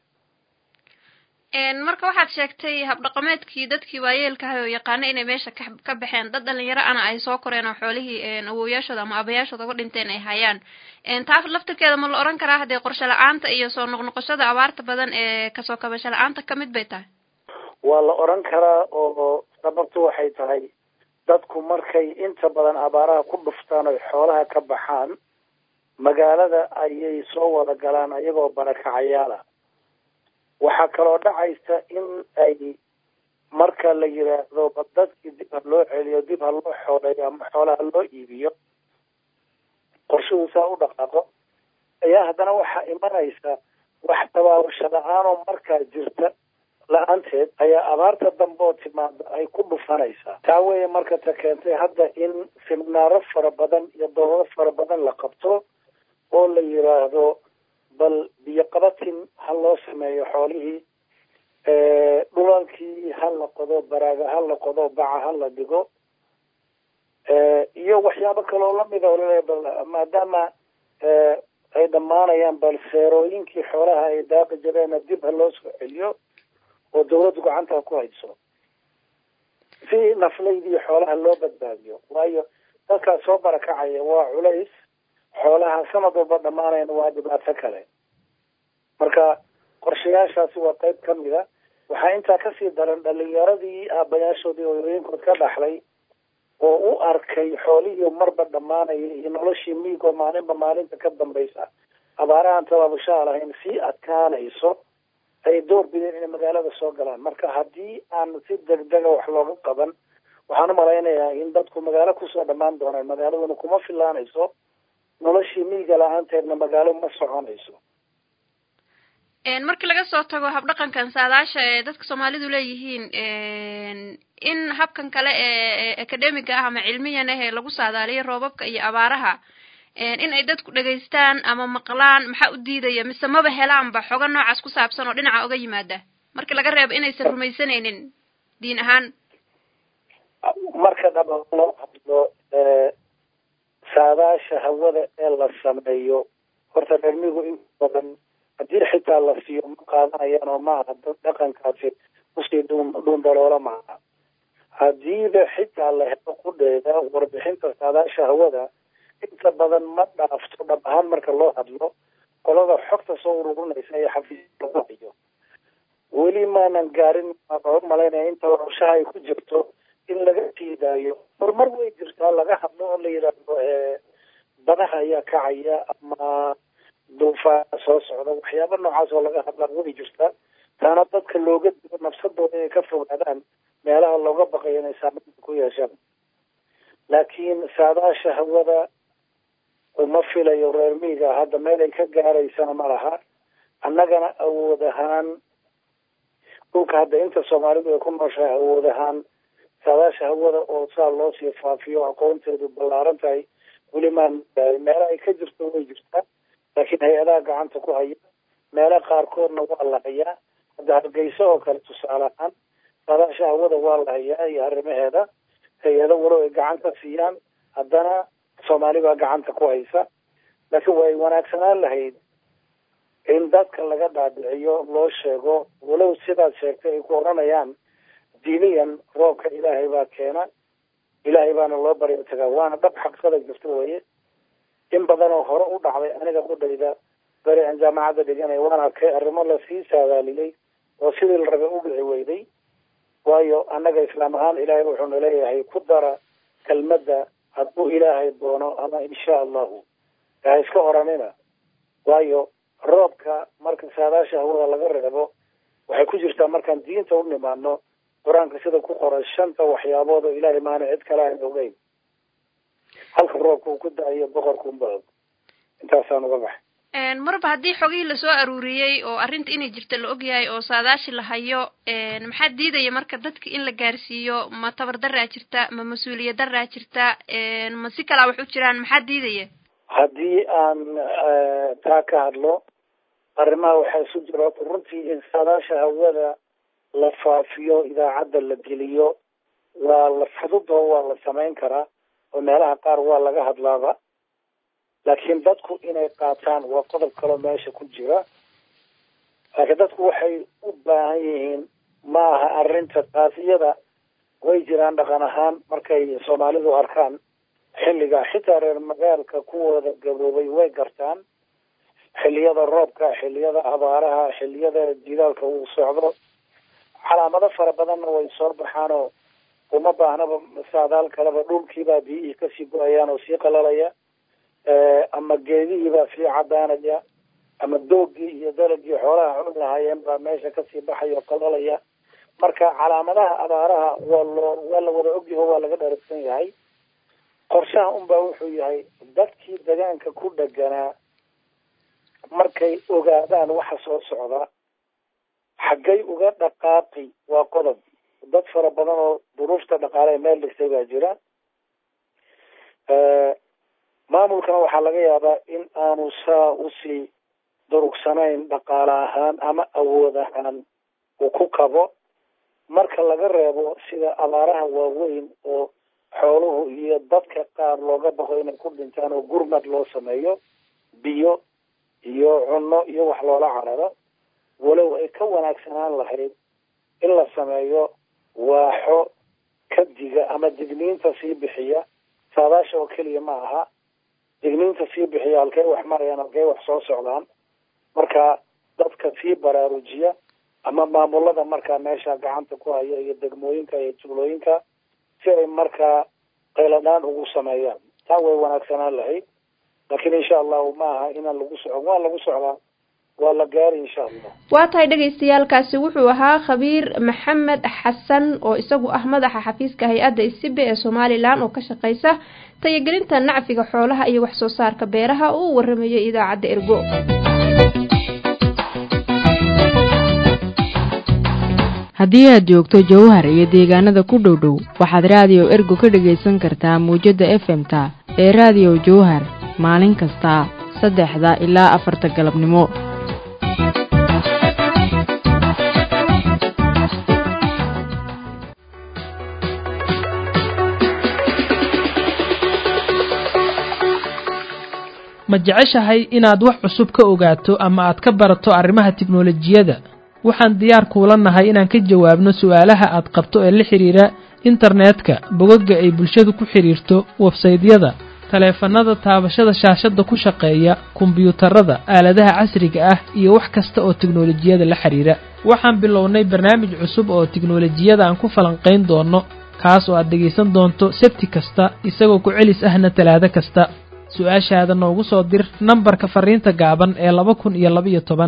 marka waxaad sheegtay habdhaqameedkii dadkii waayeelkahay oo yaqaana inay meesha ka ka baxeen dad dhalinyaro ana ay soo koreen oo xoolihii awowayaashooda ama abayaashooda uga dhinteen ay hayaan taas laftirkeeda ma la oran karaa haddee qorshe la-aanta iyo soo noqnoqoshada abaarta badan ee kasoo kabasho la-aanta kamid bay tahay waa la oran karaa oo sababtu waxay tahay dadku markay inta badan abaaraha ku dhuftaan oy xoolaha ka baxaan magaalada ayay soo wada galaan ayagoo barakacayaala waxaa kaloo dhacaysa in ay marka la yidhaahdo ba dadkii dib ha loo celiyo dib ha loo xooleeyo ama xoolaha loo iibiyo qorshuhu saa u dhaqaaqo ayaa haddana waxaa imanaysa wax tabaabasho la-aanoo markaa jirta la-aanteed ayaa abaarta dambe oo timaada ay ku dhufanaysaa taa weeye marka ta keentay hadda in siminaaro fara badan iyo doolado fara badan la qabto oo la yidhaahdo bal biyo qabatin ha loo sameeyo xoolihii dhulalkii ha la qodo baraaga ha la qodo baca ha la dhigo iyo waxyaabo kaloo lamida oo laleeya bal maadaama ay dhammaanayaan bal seerooyinkii xoolaha ay daaqi jireena dib ha loo soo celiyo oo dawladdu gacanta ku hayso si naflaydii xoolaha loo badbaadiyo waayo dadkaas soo barakacaya waa culays xoolaha sanad walba dhammaanayna waa dhibaato kale marka qorshayaashaasi waa qayb ka mid a waxaa intaa kasii daran dhalinyaradii aabayaashoodii hooyooyinkood ka dhaxlay oo u arkay xoolihii marba dhammaanaya iyo noloshii miigoo maalinba maalinta ka dambaysa abaarahan tabaabushaha lahayn sii adkaanayso ay door bideen inay magaalada soo galaan marka haddii aan si degdega wax looga qaban waxaan u malaynayaa in dadku magaalo kusoo dhammaan doonaan magaaladuna kuma filaanayso noloshii miiga la-aanteedna magaalo ma soconayso markii laga soo tago habdhaqankan saadaasha ee dadka soomaalidu leeyihiin in habkan kale ee academiga ah ama cilmiyan ah ee lagu saadaaliyo roobabka iyo abaaraha in ay dadku dhegaystaan ama maqlaan maxaa u diidaya mise maba helaanba xogo noocaas ku saabsan oo dhinaca uga yimaada marka laga reebo inaysan rumaysanaynin diin ahaan marka dhaba loo hadlo saadaasha hawada ee la sameeyo horta reermigu in badan haddii xitaa la siiyo ma qaadanayaan oo maaha dad dhaqankaasi kusii dhuun dhuundaloola maaha haddiiba xitaa la helo qudheeda warbixinta saadaasha hawada inta badan ma dhaafto dhab ahaan marka loo hadlo qolada xogta soo ururinaysa ee xafiiska lagu hayo weli maanan gaarin u malaynaya inta qorshaha ay ku jirto in laga sii daayo horumar way jirtaa laga hadlo oo la yidhaahdo badaha ayaa kacaya ama duufaa soo socda waxyaaba noocaas oo laga hadlaa way jirtaa taana dadka looga digo nafsadooda inay ka fogaadaan meelaha looga baqayo inay saameynta ku yeeshaan laakiin saadaasha hawada uma filayo reer miiga hadda meel ay ka gaaraysana ma laha annagana awood ahaan dhulka hadda inta soomaalidu ay ku nooshahay awood ahaan saadaasha hawada oo saa loo sii faafiyo aqoonteedu ballaaran tahay weli maan meela ay ka jirto way jirtaa laakiin hay-adaha gacanta ku haya meela qaarkoodna waa la hayaa hadda hargeysa oo kale tusaale ahaan saadaasha hawada waa la hayaa iyo arrimaheeda hay-ado walow ay gacanta siiyaan haddana soomaali baa gacanta ku haysa laakiin way wanaagsanaan lahayd in dadka laga dhaadhiciyo loo sheego walow sidaad sheegtay ay ku odhanayaan diiniyan roobka ilaahay baa keena ilaahay baana loo baryo tagaa waana dhab xaqsada jirta weye in badan oo hore u dhacday aniga qudhayda beri aan jaamacadda dhiganay waan arkay arrimo lasii saadaaliyey oo sidii la rabay u dhici weyday waayo annaga islaam ahaan ilaahay wuxuuna leeyahay ku dara kelmadda hadduu ilaahay doono ama insha allahu ha iska oranina waayo roobka marka saadaasha hawada laga reebo waxay ku jirtaa markaan diinta u nimaano qur-aanka sida ku qoran shanta waxyaabood oo ilaahay maana cid kale aan ogeyn halka roobka uu ku da-ayo boqorka unba og intaasaan uga baxay marba haddii xogihii lasoo aruuriyey oo arrinta inay jirta la ogyahay oo saadaashi la hayo maxaa diidaya marka dadka in la gaarsiiyo ma tabar daraa jirta ma mas-uuliyad daraa jirta ma si kalaa wax u jiraan maxaa diidaya haddii aan taa ka hadlo arrimaha waxaa isu jira runtii in saadaasha hawada la faafiyo idaacadda la geliyo waa la fududoo waa la samayn karaa oo meelaha qaar waa laga hadlaaba laakiin dadku inay qaataan waa qodob kaloo meesha ku jira laakiin dadku waxay u baahan yihiin ma aha arrinta taas iyada way jiraan dhaqan ahaan markay soomaalidu arkaan xilliga xitaa reer magaalka kuwooda gaboobay way gartaan xilliyada roobka xilliyada abaaraha xilliyada jilaalka uu socdo calaamado fara badanna way soo baxaanoo uma baahnaba saadaal kaleba dhulkiibaa biyihii kasii go-ayaan oo sii qalalaya ama geedihiibaa sii cadaanaya ama doogii iyo dalagii xoolaha cun lahaayeen baa meesha kasii baxaya oo qalalaya marka calaamadaha abaaraha waa loo waa la wada ogyaho waa laga dharagsan yahay qorshaha unbaa wuxuu yahay dadkii degaanka ku dheganaa markay ogaadaan waxa soo socda xaggay uga dhaqaaqi waa qodob dad fara badan oo duruufta dhaqaale meel dhigtay baa jira maamulkana waxaa laga yaabaa in aanu saa usii durugsanayn dhaqaale ahaan ama awood ahaan uu ku kabo marka laga reebo sida abaaraha waaweyn oo xooluhu iyo dadka qaar looga baqo inay ku dhintaan oo gurmad loo sameeyo biyo iyo cunno iyo wax loola cararo walow ay ka wanaagsanaan lahayd in la sameeyo waaxo ka diga ama digniinta sii bixiya saadaasha oo keliya ma aha digniinta sii bixiya halkay wax marayaan halkay wax soo socdaan marka dadka sii baraarujiya ama maamulada markaa meesha gacanta ku haya iyo degmooyinka iyo tuulooyinka si ay markaa qayladhaan ugu sameeyaan taa way wanaagsanaan lahayd laakiin insha allahu ma aha inaan lagu socon waa lagu socdaa waa la gaari insha allah waa tahay dhagaystayaalkaasi wuxuu ahaa khabiir maxamed xasan oo isagu ah madaxa xafiiska hay-adda isibe ee somalilan oo ka shaqeysa tayagelinta nacfiga xoolaha iyo wax soo saarka beeraha oo u waramayay idaacadda ergo haddii aad joogto jowhar iyo deegaanada ku dhow dhow waxaad raadiyo ergo ka dhagaysan kartaa muwjadda efemta ee raadiyo jowhar maalin kasta saddexda ilaa afarta galabnimo ma jeceshahay inaad wax cusub ka ogaato ama aad ka barato arrimaha tiknolojiyadda waxaan diyaar kuula nahay inaan ka jawaabno su'aalaha aad qabto ee la xidhiira internetka bogagga ay bulshadu ku xidhiirto websaydyada taleefannada taabashada shaashadda ku shaqeeya kombiyuutarada aaladaha casriga ah iyo wax kasta oo tiknolojiyada la xidhiira waxaan bilownay barnaamij cusub oo tiknolojiyada aan ku falanqayn doonno kaas oo aad dhegaysan doonto sebti kasta isagoo ku celis ahna talaado kasta su-aashaada noogu soo dir nambarka fariinta gaaban ee laba kun iyo labaiyo toban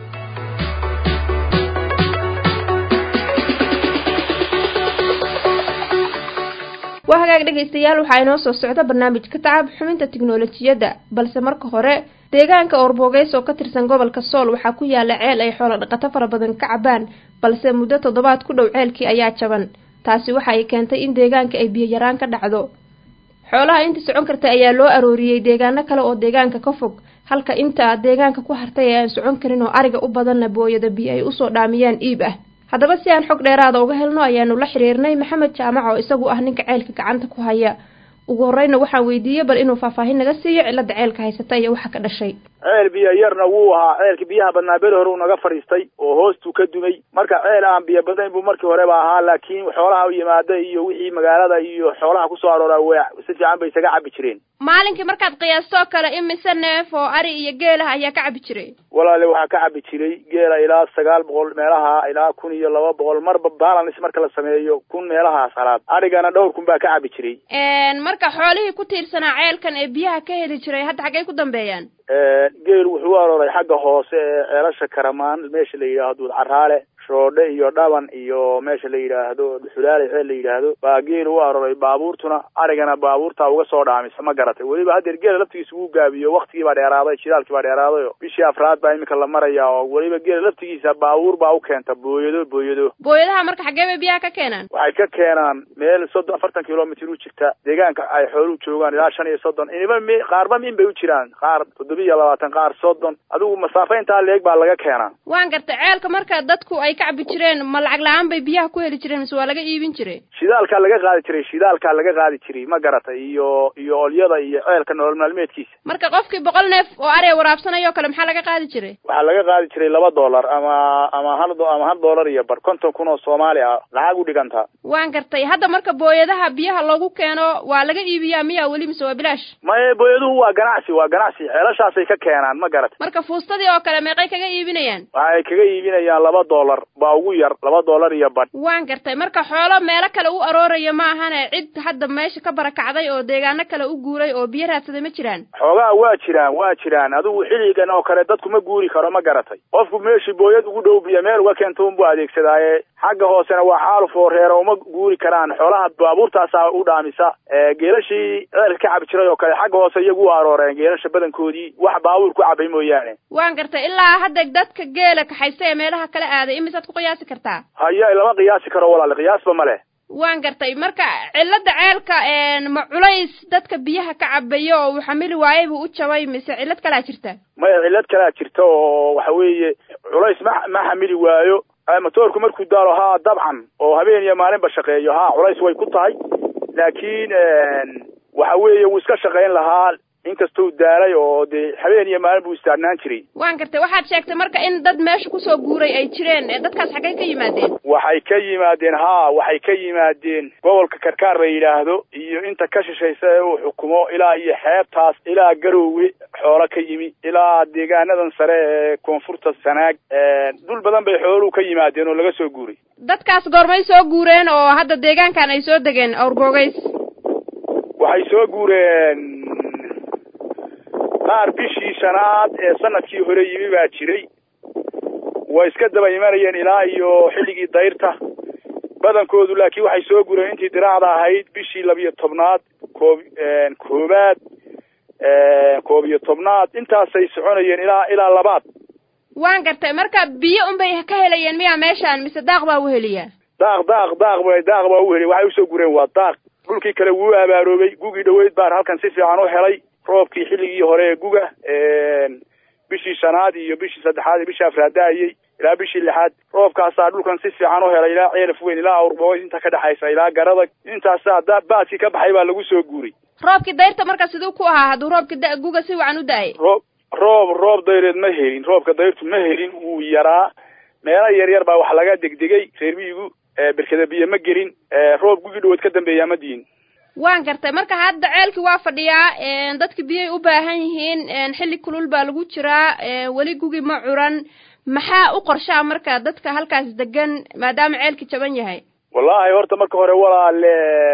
waa hagaag dhegaystayaal waxaa inoo soo socda barnaamijka tacab xubinta tiknolojiyadda balse marka hore deegaanka oorbogeys oo ka tirsan gobolka sool waxaa ku yaala ceel ay xoolo dhaqato fara badan ka cabaan balse muddo toddobaad ku dhow ceelkii ayaa jaban taasi waxa ay keentay in deegaanka ay biyo yaraan ka dhacdo xoolaha inta socon karta ayaa loo arooriyey deegaano kale oo deegaanka ka fog halka inta deegaanka ku hartay ee aan socon karin oo ariga u badanna booyada biyo ay usoo dhaamiyaan iib ah haddaba si aan xog dheeraada uga helno ayaanu la xiriirnay maxamed jaamac oo isagu ah ninka ceelka gacanta ku haya ugu horreyna waxaan weydiiyey bal inuu faahfaahin naga siiyo cilada ceelka haysata iyo waxa ka dhashay ceel biyo yarna wuu ahaa ceelka biyaha badnaa beri hore uu naga fadhiistay oo hoostuu ka dumay marka ceel aan biyo badayn buu markii horeba ahaa laakiin xoolaha u yimaada iyo wixii magaalada iyo xoolaha kusoo arooraa w si fiican bay isaga cabi jireen maalinkii markaad qiyaastoo kale imise neef oo ari iyo geelaha ayaa ka cabi jiray walaale waxaa ka cabi jiray geela ilaa sagaal boqol meelaha ilaa kun iyo laba boqol marba balans marka la sameeyo kun meelahaas halaad arigana dhowr kun baa ka cabi jiray marka xoolihii ku tiirsanaa ceelkan ee biyaha ka heli jiray hadda xaggay ku dambeeyaan geel wuxuu u arooray xagga hoose ee ceelasha karamaan meesha la yidhaahdo caraale shoodhe iyo dhaban iyo meesha la yidhaahdo dhuxulaale ceel la yidhaahdo baa geel u arooray baabuurtuna arigana baabuurtaa uga soo dhaamisa ma garatay weliba haddeer geela laftigiisa wuu gaabiyo waktigii baa dheeraaday shidaalkii baa dheeraaday oo bishii afraad baa iminka la maraya oo weliba geela laftigiisa baabuur baa u keenta booyado booyado booyadaha marka xaggee bay biyaha ka keenaan waxay ka keenaan meel soddon afartan kilomitr u jirta deegaanka ay xooluhu joogaan ilaa shan iyo soddon iniba mi qaarba min bay u jiraan qaar toddoba iyo labaatan qaar soddon adigu masaafo intaa leeg baa laga keenaa waan gartay ceelka marka dadku ay ka cabi jireen ma lacag la-aan bay biyaha ku heli jireen mise waa laga iibin jiray shidaalkaa laga qaadi jiray shidaalkaa laga qaadi jiray ma garatay iyo iyo olyada iyo ceelka nolol maalmeedkiisa marka qofkii boqol neef oo ariga waraabsanayoo kale maxaa laga qaadi jiray waxaa laga qaadi jiray laba dollar ama ama hal ama hal dollar iyo bar konton kun oo soomaali ah lacag u dhigantaa waan gartay hadda marka booyadaha biyaha loogu keeno waa laga iibiyaa miya weli mise waa bilaash maye booyaduhu waa ganacsi waa ganacsi ceelashaasay ka keenaan ma garatay marka fuustadii oo kale meeqay kaga iibinayaan waxay kaga iibinayaan laba dollar baa ugu yar laba dollar iyo badh waan gartay marka xoolo meelo kale u arooraya ma ahane cid hadda meesha ka barakacday oo deegaano kale u guuray oo biyo raadsaday ma jiraan xoogaa waa jiraan waa jiraan adigu xilligan oo kale dadku ma guuri karo ma garatay qofku meeshii booyad ugu dhow biyo meel uga keento unbuu adeegsadaaye xagga hoosena waa xaaluf oo reera uma guuri karaan xoolaha baabuurtaasaa u dhaamisa geelashii ceelka ka cabi jiray oo kale xagga hoose iyagu u arooreen geelasha badankoodii wax baabuur ku cabay mooyaane waan gartay ilaa hadda dadka geela kaxaysta ee meelaha kala aaday imisaad ku qiyaasi kartaa haya lama qiyaasi karo walaale qiyaasba ma leh waan gartay marka cilada ceelka ma culays dadka biyaha ka cabayo oo uu xamili waayay buu u jabay mise cillad kalaa jirta maya cillad kalaa jirta oo waxa weeye culays ma ma xamili waayo matoorku markuu daalo haa dabcan oo habeen iyo maalinba shaqeeyo haa culays way ku tahay laakiin waxa weeye wuu iska shaqayn lahaa inkastuu daalay oo dee habeen iyo maalin buu istaagnaan jiray waan gartay waxaad sheegtay marka in dad meesha kusoo guuray ay jireen dadkaas xaggay ka yimaadeen waxay ka yimaadeen haa waxay ka yimaadeen gobolka karkaar la yidhaahdo iyo inta ka shishaysa ee uu xukumo ilaa iyo xeebtaas ilaa garoowe xoolo ka yimi ilaa deegaanadan sare ee koonfurta sanaag dhul badan bay xooluhu ka yimaadeen oo laga soo guuray dadkaas goormay soo guureen oo hadda deegaankan ay soo degeen awrgoogays waxay soo guureen qaar bishii shanaad ee sanadkii hore yimi baa jiray way iska daba imanayeen ilaa iyo xilligii dayrta badankoodu laakiin waxay soo gureen intii diraacda ahayd bishii labiyo tobnaad koob koobaad koob iyo tobnaad intaasay soconayeen ilaa ilaa labaad waan gartay marka biyo unbay ka helayeen miyaa meeshaan mise daaq baa uheliyaa daaq daaq daaq ba daaq baa uheliya waxay usoo gureen waa daaq dhulkii kale wuu abaaroobay gugii dhaweyd baan halkan si fiican u helay roobkii xilligii hore ee guga bishii shanaad iyo bishii saddexaad iyo bishii afraad daayey ilaa bishii lixaad roobkaasaa dhulkan si fiican u helay ilaa ceelaf weyn ilaa awrbogo inta ka dhexaysa ilaa garadag intaasaa da baadkii ka baxay baa lagu soo guuray roobkii dayrta marka siduu ku ahaa hadduu roobkii da- guga si wacan u da-ay roob roob roob dayreed ma helin roobka dayrtu ma helin wuu yaraa meelo yar yar baa wax laga degdegay reer miyigu berkada biyo ma gelin roob gugii dhaweed ka dambeeyaa ma diin waan gartay marka hadda ceelkii waa fadhiyaa dadki biyay u baahan yihiin xilli kulul baa lagu jiraa weli gugi ma curan maxaa u qorshaa marka dadka halkaas degan maadaama ceelki jaban yahay wallaahi horta marka hore walaale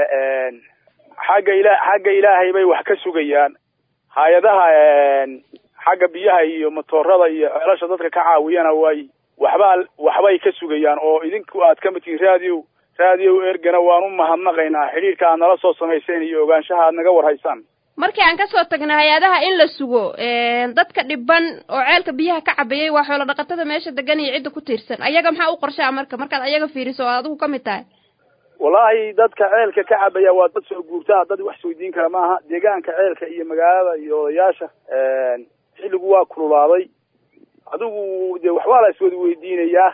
xagga ila xagga ilaahay bay wax ka sugayaan hay-adaha xagga biyaha iyo matoorada iyo ceelasha dadka ka caawiyana way waxbaa waxbay ka sugayaan oo idinku aad ka mid tihiin raadiyo raadiyo ergana waan u mahadnaqaynaa xidhiirka aad nala soo samayseen iyo ogaanshaha aad naga warhaysaan markii aan kasoo tagna hay-adaha in la sugo dadka dhiban oo ceelka biyaha ka cabayay waa xoolo dhaqatada meesha degan iyo cidda ku tiirsan ayaga maxaa u qorshaa marka markaad ayaga fiiriso oo adigu ka mid tahay wallaahi dadka ceelka ka cabaya waa dad soo guurtaa dad wax isweydiin kara maaha deegaanka ceelka iyo magaalada iyo odayaasha xilligu waa kululaaday adigu dee waxbaa la iswada weydiinayaa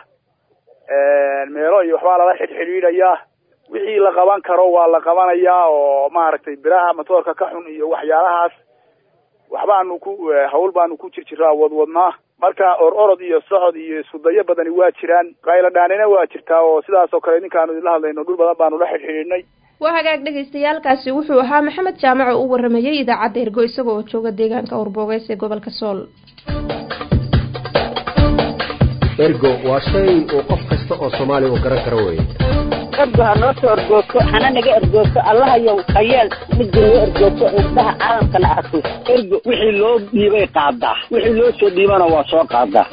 meelo iyo waxbaa lala xidhxidhiidhayaa wixii la qaban karo waa la qabanayaa oo maaragtay biraha matoorka ka xun iyo waxyaalahaas waxbaanu ku hawl baanu ku jir jiraa wadwadnaa marka or orod iyo socod iyo iskudayo badani waa jiraan qaylo dhaanina waa jirtaa oo sidaas oo kale ninkaanu idinla hadlayno dhul badan baanu la xidhxidhiidhnay waa hagaag dhagaystayaalkaasi wuxuu ahaa maxamed jaamac oo u waramayay idaacadda ergo isaga oo jooga deegaanka awrboogeys ee gobolka sool ergo waa shay uu qof kasta oo soomaaliya uu garan karo weeye ergo ha noo soo ergoogto hana naga ergoogto allahayow hayeel midda noo ergoogto indhaha caalamkana arko ergo wixii loo dhiibay qaadaa wixii loo soo dhiibana waa soo qaadaa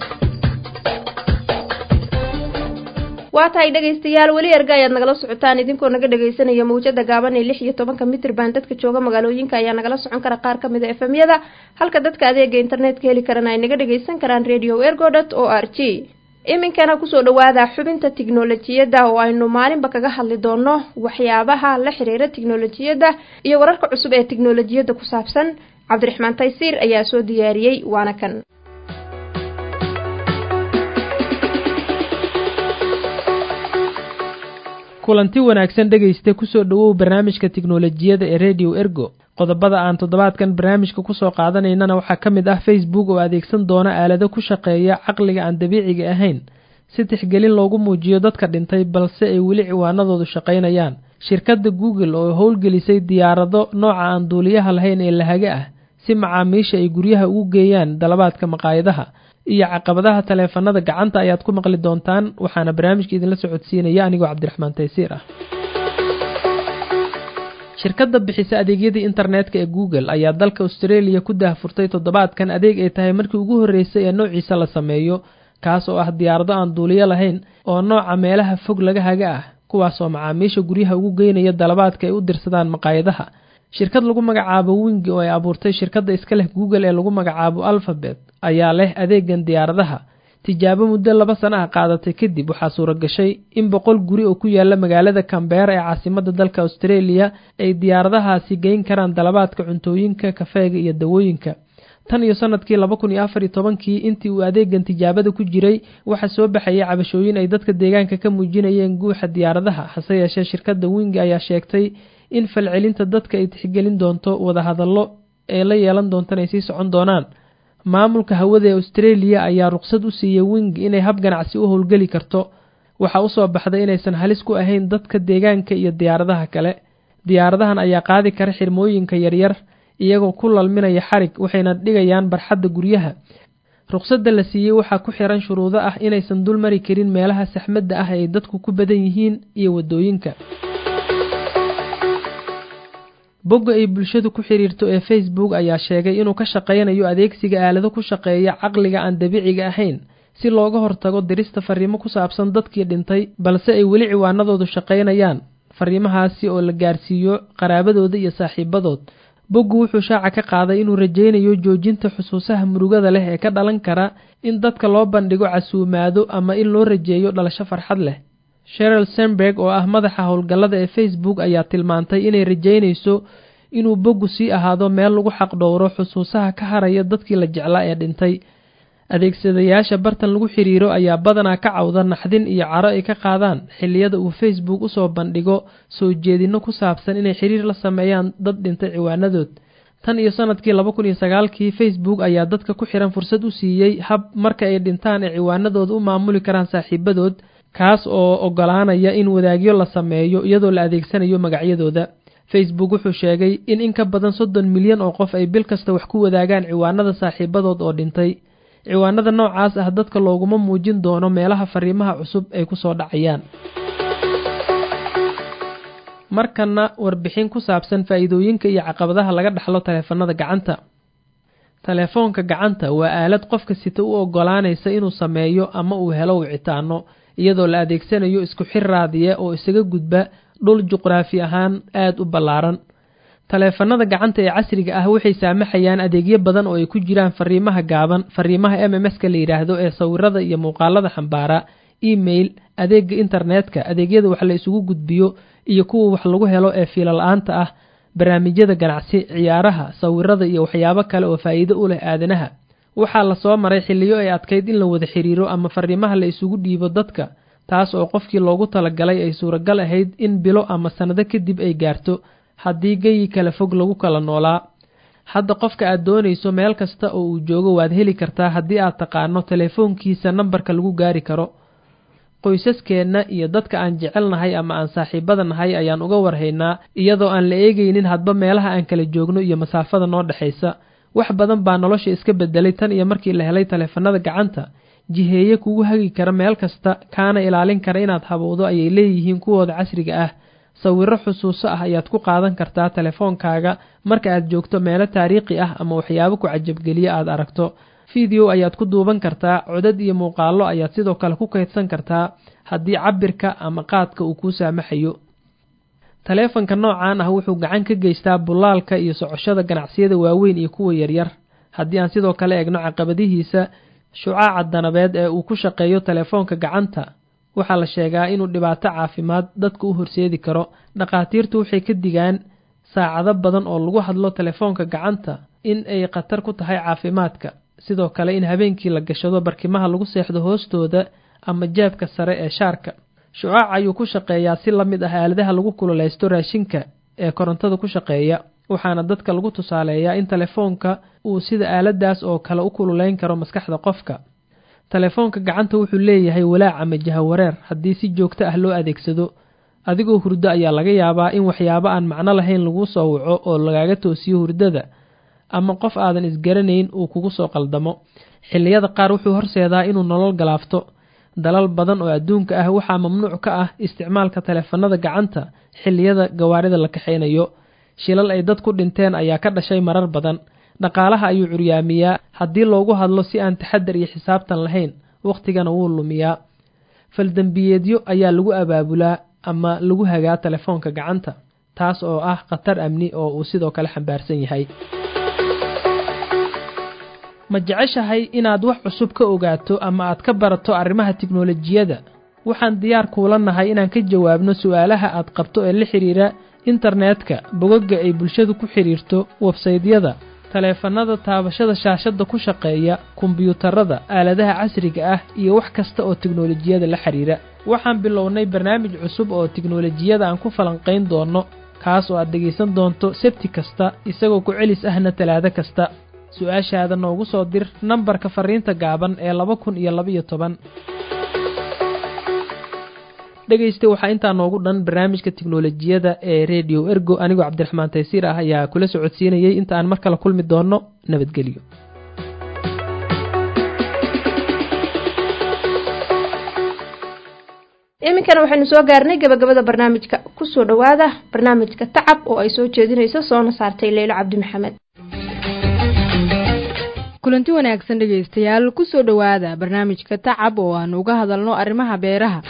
waa tahay dhegaystayaal weli erga ayaad nagala socotaan idinkoo naga dhegaysanaya mawjada gaaban ee lix iyo tobanka mitrban dadka jooga magaalooyinka ayaa nagala socon kara qaar kamid a efemyada halka dadka adeega internetka heli karana ay naga dhagaysan karaan radio ergo dot o r g iminkana kusoo dhawaada xubinta tiknolojiyadda oo aynu maalinba kaga hadli doono waxyaabaha la xiriira tiknolojiyadda iyo wararka cusub ee tiknolojiyadda ku saabsan cabdiraxmaan taysiir ayaa soo diyaariyey waana kan kulanti wanaagsan dhegaysta kusoo dhowow barnaamijka tiknolojiyadda ee radio ergo qodobada aan toddobaadkan barnaamijka kusoo qaadanaynana waxaa ka mid ah facebook oo adeegsan doona aalado ku shaqeeya caqliga aan dabiiciga ahayn si tixgelin loogu muujiyo dadka dhintay balse ay weli ciwaanadoodu shaqaynayaan shirkadda google oo howlgelisay diyaarado nooca aan duuliyaha lahayn ee lahaga ah si macaamiisha ay guryaha ugu geeyaan dalabaadka maqaayadaha iyo caqabadaha taleefanada gacanta ayaad ku maqli doontaan waxaana barnaamijka idinla socodsiinaya anigoo cabdiraxmaan taysiir ah shirkadda bixisa adeegyadii internetka ee google ayaa dalka australia ku daahfurtay toddobaadkan adeeg ay tahay markii ugu horreysay ee noociisa la sameeyo kaas oo ah diyaarado aan duuliyo lahayn oo nooca meelaha fog laga haga ah kuwaas oo macaamiisha guryaha ugu geynaya dalabaadka ay u dirsadaan maqaayadaha shirkad lagu magacaabo wingi oo ay abuurtay shirkadda iska leh google ee lagu magacaabo alphabet ayaa leh adeegan diyaaradaha tijaabo muddo laba sana ah qaadatay kadib waxaa suura gashay in boqol guri oo ku yaala magaalada cambeera ee caasimada dalka australia ay diyaaradahaasi geyn karaan dalabaadka cuntooyinka kafeega iyo dawooyinka tan iyo sanadkii laba kun iyo afar iyo tobankii intii uu adeegan tijaabada ku jiray waxaa soo baxayay cabashooyin ay dadka deegaanka ka muujinayeen guuxa diyaaradaha hase yeeshee shirkadda wingi ayaa sheegtay in falcelinta dadka ay tixgelin doonto wadahadallo ee la yeelan doontan ay sii socon doonaan maamulka hawada ee australia ayaa ruqsad u siiyey wing inay hab ganacsi u howlgeli karto waxaa usoo baxday inaysan halis ku ahayn dadka deegaanka iyo diyaaradaha kale diyaaradahan ayaa qaadi kara xirmooyinka yaryar iyagoo ku lalminaya xarig waxayna dhigayaan barxadda guryaha ruqsadda la siiyey waxaa ku xiran shuruudo ah inaysan dul mari karin meelaha saxmadda ah ay dadku ku badan yihiin iyo waddooyinka bogga ay bulshadu ku xidhiirto ee facebook ayaa sheegay inuu ka shaqaynayo adeegsiga aalado ku shaqeeya caqliga aan dabiiciga ahayn si looga hortago dirista fariimo ku saabsan dadkii dhintay balse ay weli ciwaanadoodu shaqaynayaan fariimahaasi oo la gaarsiiyo qaraabadooda iyo saaxiibadood boggu wuxuu shaaca ka qaaday inuu rajaynayo joojinta xusuusaha murugada leh ee ka dhalan kara in dadka loo bandhigo casuumaado ama in loo rajeeyo dhalasho farxad leh sheril senberg oo ah madaxa howlgallada ee facebook ayaa tilmaantay inay rajaynayso inuu boggu sii ahaado meel lagu xaqdhowro xusuusaha ka haraya dadkii la jeclaa ee dhintay adeegsadayaasha bartan lagu xidhiiro ayaa badanaa ka cawda naxdin iyo caro ay ka qaadaan xilliyada uu facebook usoo bandhigo soo jeedinno ku saabsan inay xidhiir la sameeyaan dad dhintay ciwaanadood tan iyo sanadkii laba kun iyo sagaalkii facebook ayaa dadka ku xihan fursad u siiyey hab marka ay dhintaan ay ciwaanadooda u maamuli karaan saaxiibadood kaas oo ogolaanaya in wadaagyo la sameeyo iyadoo la adeegsanayo magacyadooda facebook wuxuu sheegay in in ka badan soddon milyan oo qof ay bil kasta wax ku wadaagaan ciwaanada saaxiibadood oo dhintay ciwaanada noocaas ah dadka looguma muujin doono meelaha fariimaha cusub ay ku soo dhacayaan markana warbixin ku saabsan faa'iidooyinka iyo caqabadaha laga dhaxlo taleefanada gacanta telefoonka gacanta waa aalad qofka sita u ogolaanaysa inuu sameeyo ama uu helo wicitaano iyadoo la adeegsanayo isku xir raadiya oo isaga gudba dhul juqraafi ahaan aada u ballaaran taleefanada gacanta ee casriga ah waxay saamaxayaan adeegyo badan oo ay ku jiraan fariimaha gaaban fariimaha m m s-ka la yidhaahdo ee sawirada iyo muuqaalada xambaara email adeega internetka adeegyada wax la isugu gudbiyo iyo kuwa wax lagu helo ee fiilala-aanta ah barnaamijyada ganacsi ciyaaraha sawirada iyo waxyaabo kale oo faa'iido u leh aadanaha waxaa lasoo maray xilliyo ay adkayd in la wada xiriiro ama fariimaha la isugu dhiibo dadka taas oo qofkii loogu talagalay ay suuragal ahayd in bilo ama sannado kadib ay gaarto haddii geyi kala fog lagu kala noolaa hadda qofka aad doonayso meel kasta oo uu joogo waad heli kartaa haddii aad taqaano telefoonkiisa nambarka lagu gaari karo qoysaskeenna iyo dadka aan jecelnahay ama aan saaxiibada nahay ayaan uga warhaynaa iyadoo aan la eegaynin hadba meelaha aan kala joogno iyo masaafada noo dhexaysa wax badan baa nolosha iska bedelay tan iyo markii la helay taleefanada gacanta jiheeye kugu hagi kara meel kasta kaana ilaalin kara inaad habowdo ayay leeyihiin kuwooda casriga ah sawiro xusuuso ah ayaad ku qaadan kartaa telefoonkaaga marka aad joogto meelo taariikhi ah ama waxyaabo ku cajabgeliya aad aragto video ayaad ku duuban kartaa codad iyo muuqaallo ayaad sidoo kale ku kaydsan kartaa haddii cabirka ama qaadka uu kuu saamaxayo taleefanka noocan ah wuxuu gacan ka geystaa bulaalka iyo socoshada ganacsiyada waaweyn iyo kuwa yaryar haddii aan sidoo kale eegno caqabadihiisa shucaaca danabeed ee uu ku shaqeeyo telefoonka gacanta waxaa la sheegaa inuu dhibaato caafimaad dadka u horseedi karo dhakhaatiirtu waxay ka digaan saacado badan oo lagu hadlo telefoonka gacanta in ay khatar ku tahay caafimaadka sidoo kale in habeenkii la gashado barkimaha lagu seexdo hoostooda ama jeebka sare ee shaarka shucaac ayuu ku shaqeeyaa si la mid ah aaladaha lagu kululaysto raashinka ee korontada ku shaqeeya waxaana dadka lagu tusaaleeyaa in telefoonka uu sida aaladaas oo kale u kululeyn karo maskaxda qofka telefoonka gacanta wuxuu leeyahay walaac ama jahawareer haddii si joogto ah loo adeegsado adigoo hurdo ayaa laga yaabaa in waxyaabo aan macno lahayn laguu soo waco oo lagaaga toosiyo hurdada ama qof aadan isgaranayn uu kugu soo qaldamo xilliyada qaar wuxuu horseedaa inuu nolol galaafto dalal badan oo adduunka ah waxaa mamnuuc ka ah isticmaalka taleefanada gacanta xilliyada gawaarida la kaxaynayo shilal ay dad ku dhinteen ayaa ka dhashay marar badan dhaqaalaha ayuu curyaamiyaa haddii loogu hadlo si aan taxadar iyo xisaabtan lahayn wakhtigana wuu lumiyaa faldembiyeedyo ayaa lagu abaabulaa ama lagu hagaa telefoonka gacanta taas oo ah khatar amni oo uu sidoo kale xambaarsan yahay ma jeceshahay inaad wax cusub ka ogaato ama aad ka barato arrimaha tiknolojiyadda waxaan diyaar kuula nahay inaan ka jawaabno su'aalaha aad qabto ee la xidhiira internetka bogagga ay bulshadu ku xidhiirto websaydyada taleefannada taabashada shaashadda ku shaqeeya kombiyuutarada aaladaha casriga ah iyo wax kasta oo tiknolojiyada la xidhiira waxaan bilownay barnaamij cusub oo tiknolojiyada aan ku falanqayn doonno kaas oo aad dhegaysan doonto sebti kasta isagoo ku celis ahna talaado kasta su-aashaada noogu soo dir nambarka fariinta gaaban ee laba kun iyo labaiyo toban dhegaysta waxaa intaa noogu dhan barnaamijka tiknolojiyada ee redio ergo anigoo cabdiraxmaan taysiir ah ayaa kula socodsiinayay inta aan mar kale kulmi doonno nabadgelyo iminkana waxaynu soo gaarnay gabagabada barnaamijka kusoo dhowaada barnaamijka tacab oo ay soo jeedinayso soona saartay leylo cabdi maxamed kulanti wanaagsan dhegaystayaal kusoo dhowaada barnaamijka tacab oo aanu uga hadalno arrimaha beeraha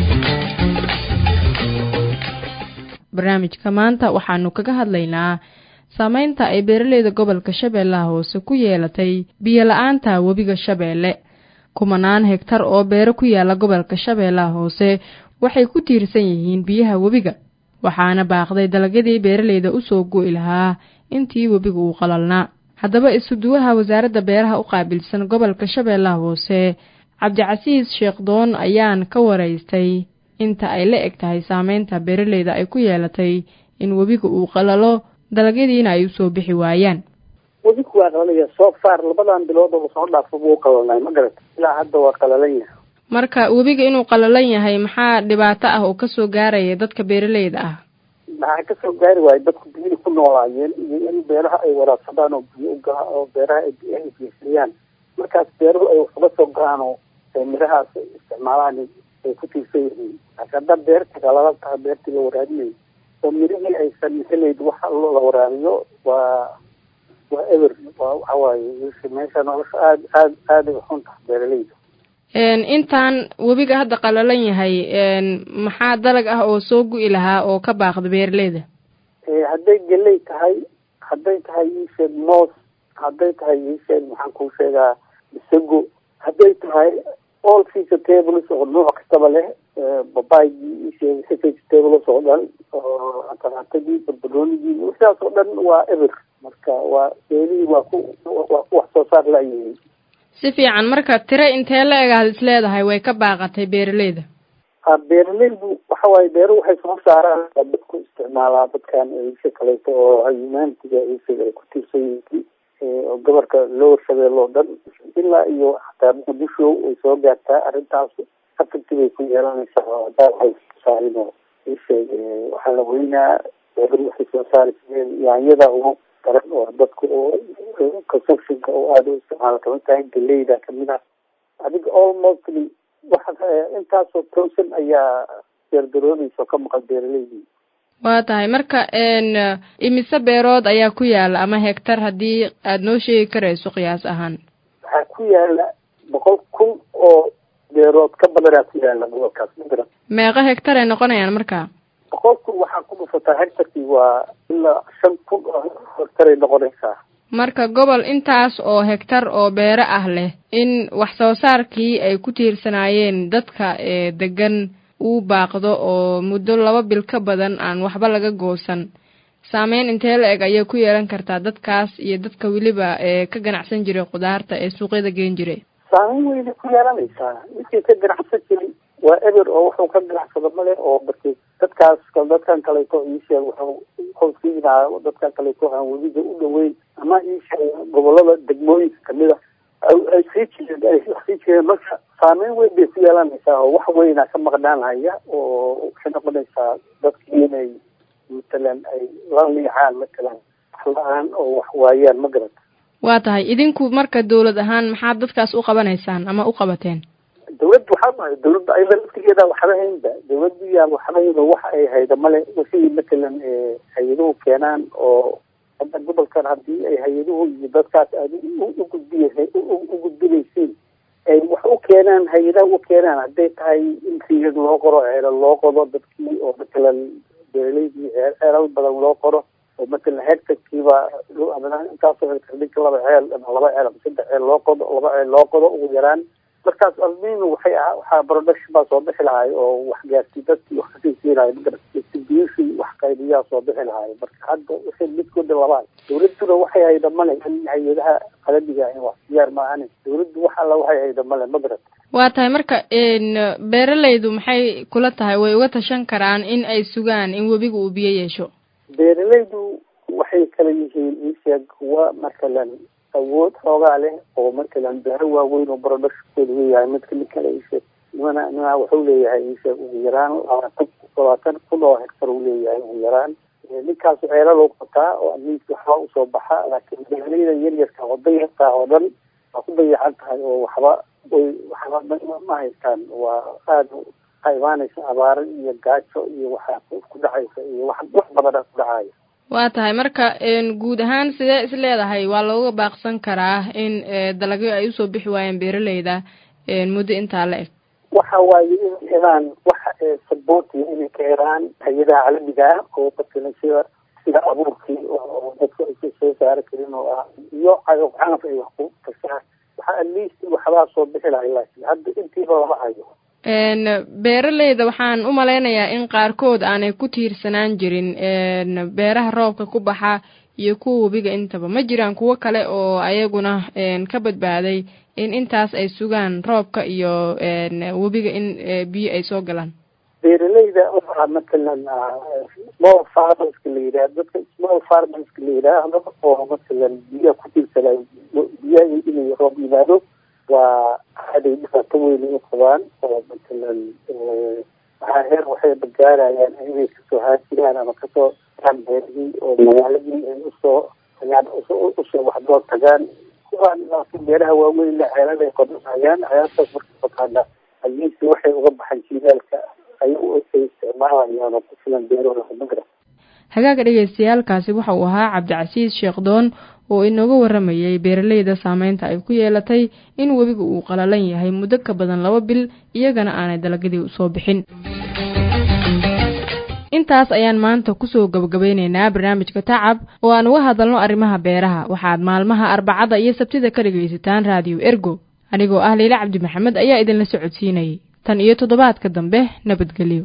barnaamijka maanta waxaanu kaga hadlaynaa saameynta ay beeraleyda gobolka shabeellaha hoose ku yeelatay biyo la-aanta webiga shabeelle kumanaan hegtar oo beero ku yaala gobolka shabeellaha hoose waxay ku tiirsan yihiin biyaha webiga waxaana baaqday dalagyadii beeraleyda usoo go'i lahaa intii webiga uu qalalnaa haddaba isuduwaha wasaaradda beeraha u qaabilsan gobolka shabeellaha hoose cabdicasiis sheekhdoon ayaan ka waraystay inta ay la eg tahay saameynta beeraleyda ay ku yeelatay in webiga uu qalalo dalagyadiina ay usoo bixi waayaan webiku waa qalalaya soo faar labadan bilood oo lasoo dhaafo buu qalalnay ma garata ilaa hadda waa qalalan yahay marka webiga inuu qalalan yahay maxaa dhibaato ah oo kasoo gaaraya dadka beeraleyda ah maxaa kasoo gaari waayo dadku biyihii ku noolaayeen iyo in beeraha ay waraabsadaan oo biyo ugaa oo beeraha ay biyaha geysayaan markaas beeruhu ay wax uga soo galaan oo mirahaas isticmaalaan ay ku tiirsan yihiin laakiin haddaa beerta qalala tahay beertii la waraabinayo oo mirihii aysan helayd waxa la waraabiyo waa waa eber waa waxa waaye meesha nolosha aad aad aaday uxun tahay beeraleyda intaan webiga hadda qalalan yahay maxaa dalag ah oo soo gu'i lahaa oo ka baaqda beeraleyda hadday geley tahay hadday tahay iisheeg moos hadday tahay iisheeg maxaan kuu sheegaa isago hadday tahay all vegetables oo nooc kastaba leh babaygii iisheeg vegetables oo dhan oo antalaatadii barbaroonigii sidaas oo dhan waa eber marka waa beelihii waa ku waa ku wax soo saar la-yihiin si fiican marka tiro intee la eg aad is leedahay way ka baaqatay beeraleyda beeraleydu waxa waaye beeru waxay soo saaraan dadku isticmaalaa dadkan isha kaleeto oo humanitiga isaga ay ku tiirsan yihiin oo gobolka lower shabeelle oo dhan ilaa iyo xataa muqdisho ay soo gaartaa arrintaas afirti bay ku yeelanaysaa oo hadaa waxay soo saarin oo isheeg waxaa la weynaa beeru waxay soo saari jireen yaanyada ugu daran oo dadku oo consumptionka oo aada u isticmaala kamid tahay galeyda kamid ah adiga almostly waxa intaasoo towsan ayaa beergaroodaysa oo ka maqan beeraleydii waa tahay marka imise beerood ayaa ku yaala ama hegtar haddii aada noo sheegi karayso qiyaas ahaan waxaa ku yaala boqol kun oo beerood ka badanaa ku yaala gobolkaas magaran meeqa hegtar ay noqonayaan marka boqol kun waxaa ku dhufataa hegtarkii waa ilaa shan kun oo hegtaray noqonaysaa marka gobol intaas oo hegtar oo beero ah leh in wax soo saarkii ay ku tiirsanaayeen dadka ee degan uu baaqdo oo muddo laba bil ka badan aan waxba laga goosan saameyn intee la eg ayay ku yeelan kartaa dadkaas iyo dadka weliba ee ka ganacsan jiray khudaarta ee suuqyada geen jiray saameyn weynay ku yeelanaysaa ninkii ka ganacsan jiray waa eber oo wuxuu ka ganacsado male oo barki dadkaas dadkan kaleeto iisheeg wuxuu wuxuu siinaa dadkan kaleeto aan webiga u dhaweyn ama iisheeg gobolada degmooyinka kamid a ay sii jireen ay sii jireen marka saameyn weyn bay ku yeelanaysaa oo wax weyna ka maqnaan haya oo waxay noqonaysaa dadkii inay matalan ay la liicaan matalan wax la-aan oo wax waayaan ma garata waa tahay idinku marka dawlad ahaan maxaad dadkaas u qabanaysaan ama u qabateen dawladda waxaa mahay dawladda ayada laftigeeda waxba haynba dawladdu yaa waxba hayn oo waxa ay hayda male wixii matalan hay-aduhu keenaan oo hadda gobolkan haddii ay hay-aduhu iyo dadkaas aada ugudbiy u gudbinaysiin ay wax u keenaan hay-adaha u keenaan hadday tahay in riyad loo qoro ceelal loo qodo dadkii oo matalan beeraleydii ceelal badan loo qoro oo matalan hectarkiiba intaasoo hectar ninka laba ceel ama laba ceel ama saddex ceel loo qodo laba ceel loo qodo ugu yaraan markaas alminu waxay ah waxaa production baa soo bixi lahay oo wax gaarsi dadkii wax kasii siinayo distribution wax qaybiyaa soo bixi lahay marka hadda waxay midkooda labaa dawladduna waxay hayda male in hay-adaha qaladiga in wax siyaar maahane dawladdu wax alla waxay hayda male magarad waa tahay marka beeraleydu maxay kula tahay way uga tashan karaan in ay sugaan in webiga uu biyo yeesho beeralaydu waxay kala yihiin isheeg kuwa matalan awood xoogaa leh oo matalan beero waaweyn oo barodhashkooda leeyahay midka mid kale isheeg nimana nimana wuxuu leeyahay isheeg ugu yaraan labaatan labaatan kun oo hektar uu leeyahay ugu yaraan ninkaas ceelo loo qotaa oo amiis waxba usoo baxa laakiin beeralayda yaryarka oo dayartaa oo dhan waa ku dayacan tahay oo waxba way waxba ma haystaan waa aada waxaa imaanaysa abaaro iyo gaajo iyo waxaa ku dhacaysa iyo wax wax badana ku dhacaya waa tahay marka guud ahaan sidee is leedahay waa looga baaqsan karaa in dalagyo ay usoo bixi waayeen beeralayda muddo intaa la eg waxa waaye inay helaan waxa saboortiya inay ka helaan hay-adaha caalamiga ah oo matalan sida sida abuurkii oo dadku aysa soo saari karin oo ah iyo cagaf cagaf ay wax ku kasaan waxa at least waxbaa soo bixi lahay laakiin hadda intiiba lama hayo beeralayda waxaan u malaynayaa in qaarkood aanay ku tiirsanaan jirin beeraha roobka ku baxa iyo kuwa webiga intaba ma jiraan kuwo kale oo ayaguna ka badbaaday in intaas ay sugaan roobka iyo webiga in biyo ay soo galaan beeralayda waxaa matalan small farmerska la yidhaah dadka small farmerska la yidhaahdo oo matalan biyaha ku tiirsanay biyaha inay roob yimaado waa aaday dhibaato weyn u qabaan oo matalan waxaa heer waxay gaarayaan inay kasoo haajiraan ama kasoo tagaan beerihii oo magaaladii ay usoo tagaan usoo waxdoo tagaan kuwaan laakiin beeraha waaweyn la ceelada ay qodanayaan ceeladaas markay qotaana hadiisi waxay uga baxan jiilaalka ay ay isticmaalayaan oo ku filan beerahooda magra hagaaga dhegeystayaalkaasi waxa uu ahaa cabdicasiis sheekdoon oo inooga waramayay beeralayda saameynta ay ku yeelatay in webiga uu qalalan yahay muddo ka badan laba bil iyagana aanay dalagyadii usoo bixin intaas ayaan maanta kusoo gabagabeyneynaa barnaamijka tacab oo aan uga hadalno arrimaha beeraha waxaad maalmaha arbacada iyo sabtida ka dhegaysataan raadiyo ergo anigoo ah liila cabdi maxamed ayaa idinla socodsiinayay tan iyo toddobaadka dambe nabadgelyo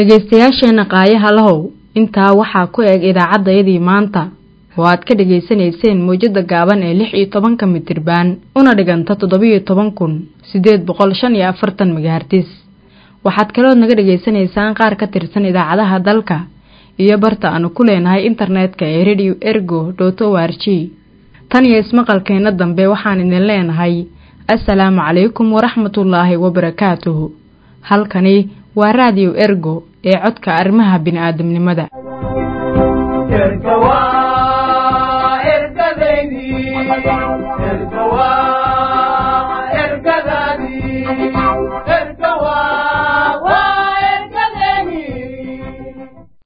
dhegaystayaasheenna qaayaha lahow intaa waxaa ku eg idaacaddayadii maanta oo aad ka dhegaysanayseen mawjadda gaaban ee lix iyo tobanka mitirbaan una dhiganta toddobiyo toban kun siddeed boqol shan iyo afartan megahartis waxaad kalood naga dhegaysanaysaan qaar ka tirsan idaacadaha dalka iyo barta aanu ku leenahay internetka ee radio ergo dot o r g tan iyo ismaqalkeenna dambe waxaan idin leenahay assalaamu calaykum waraxmatullaahi wabarakaatuhu halkani waa raadiyo ergo ee codka arrimaha bini'aadamnimada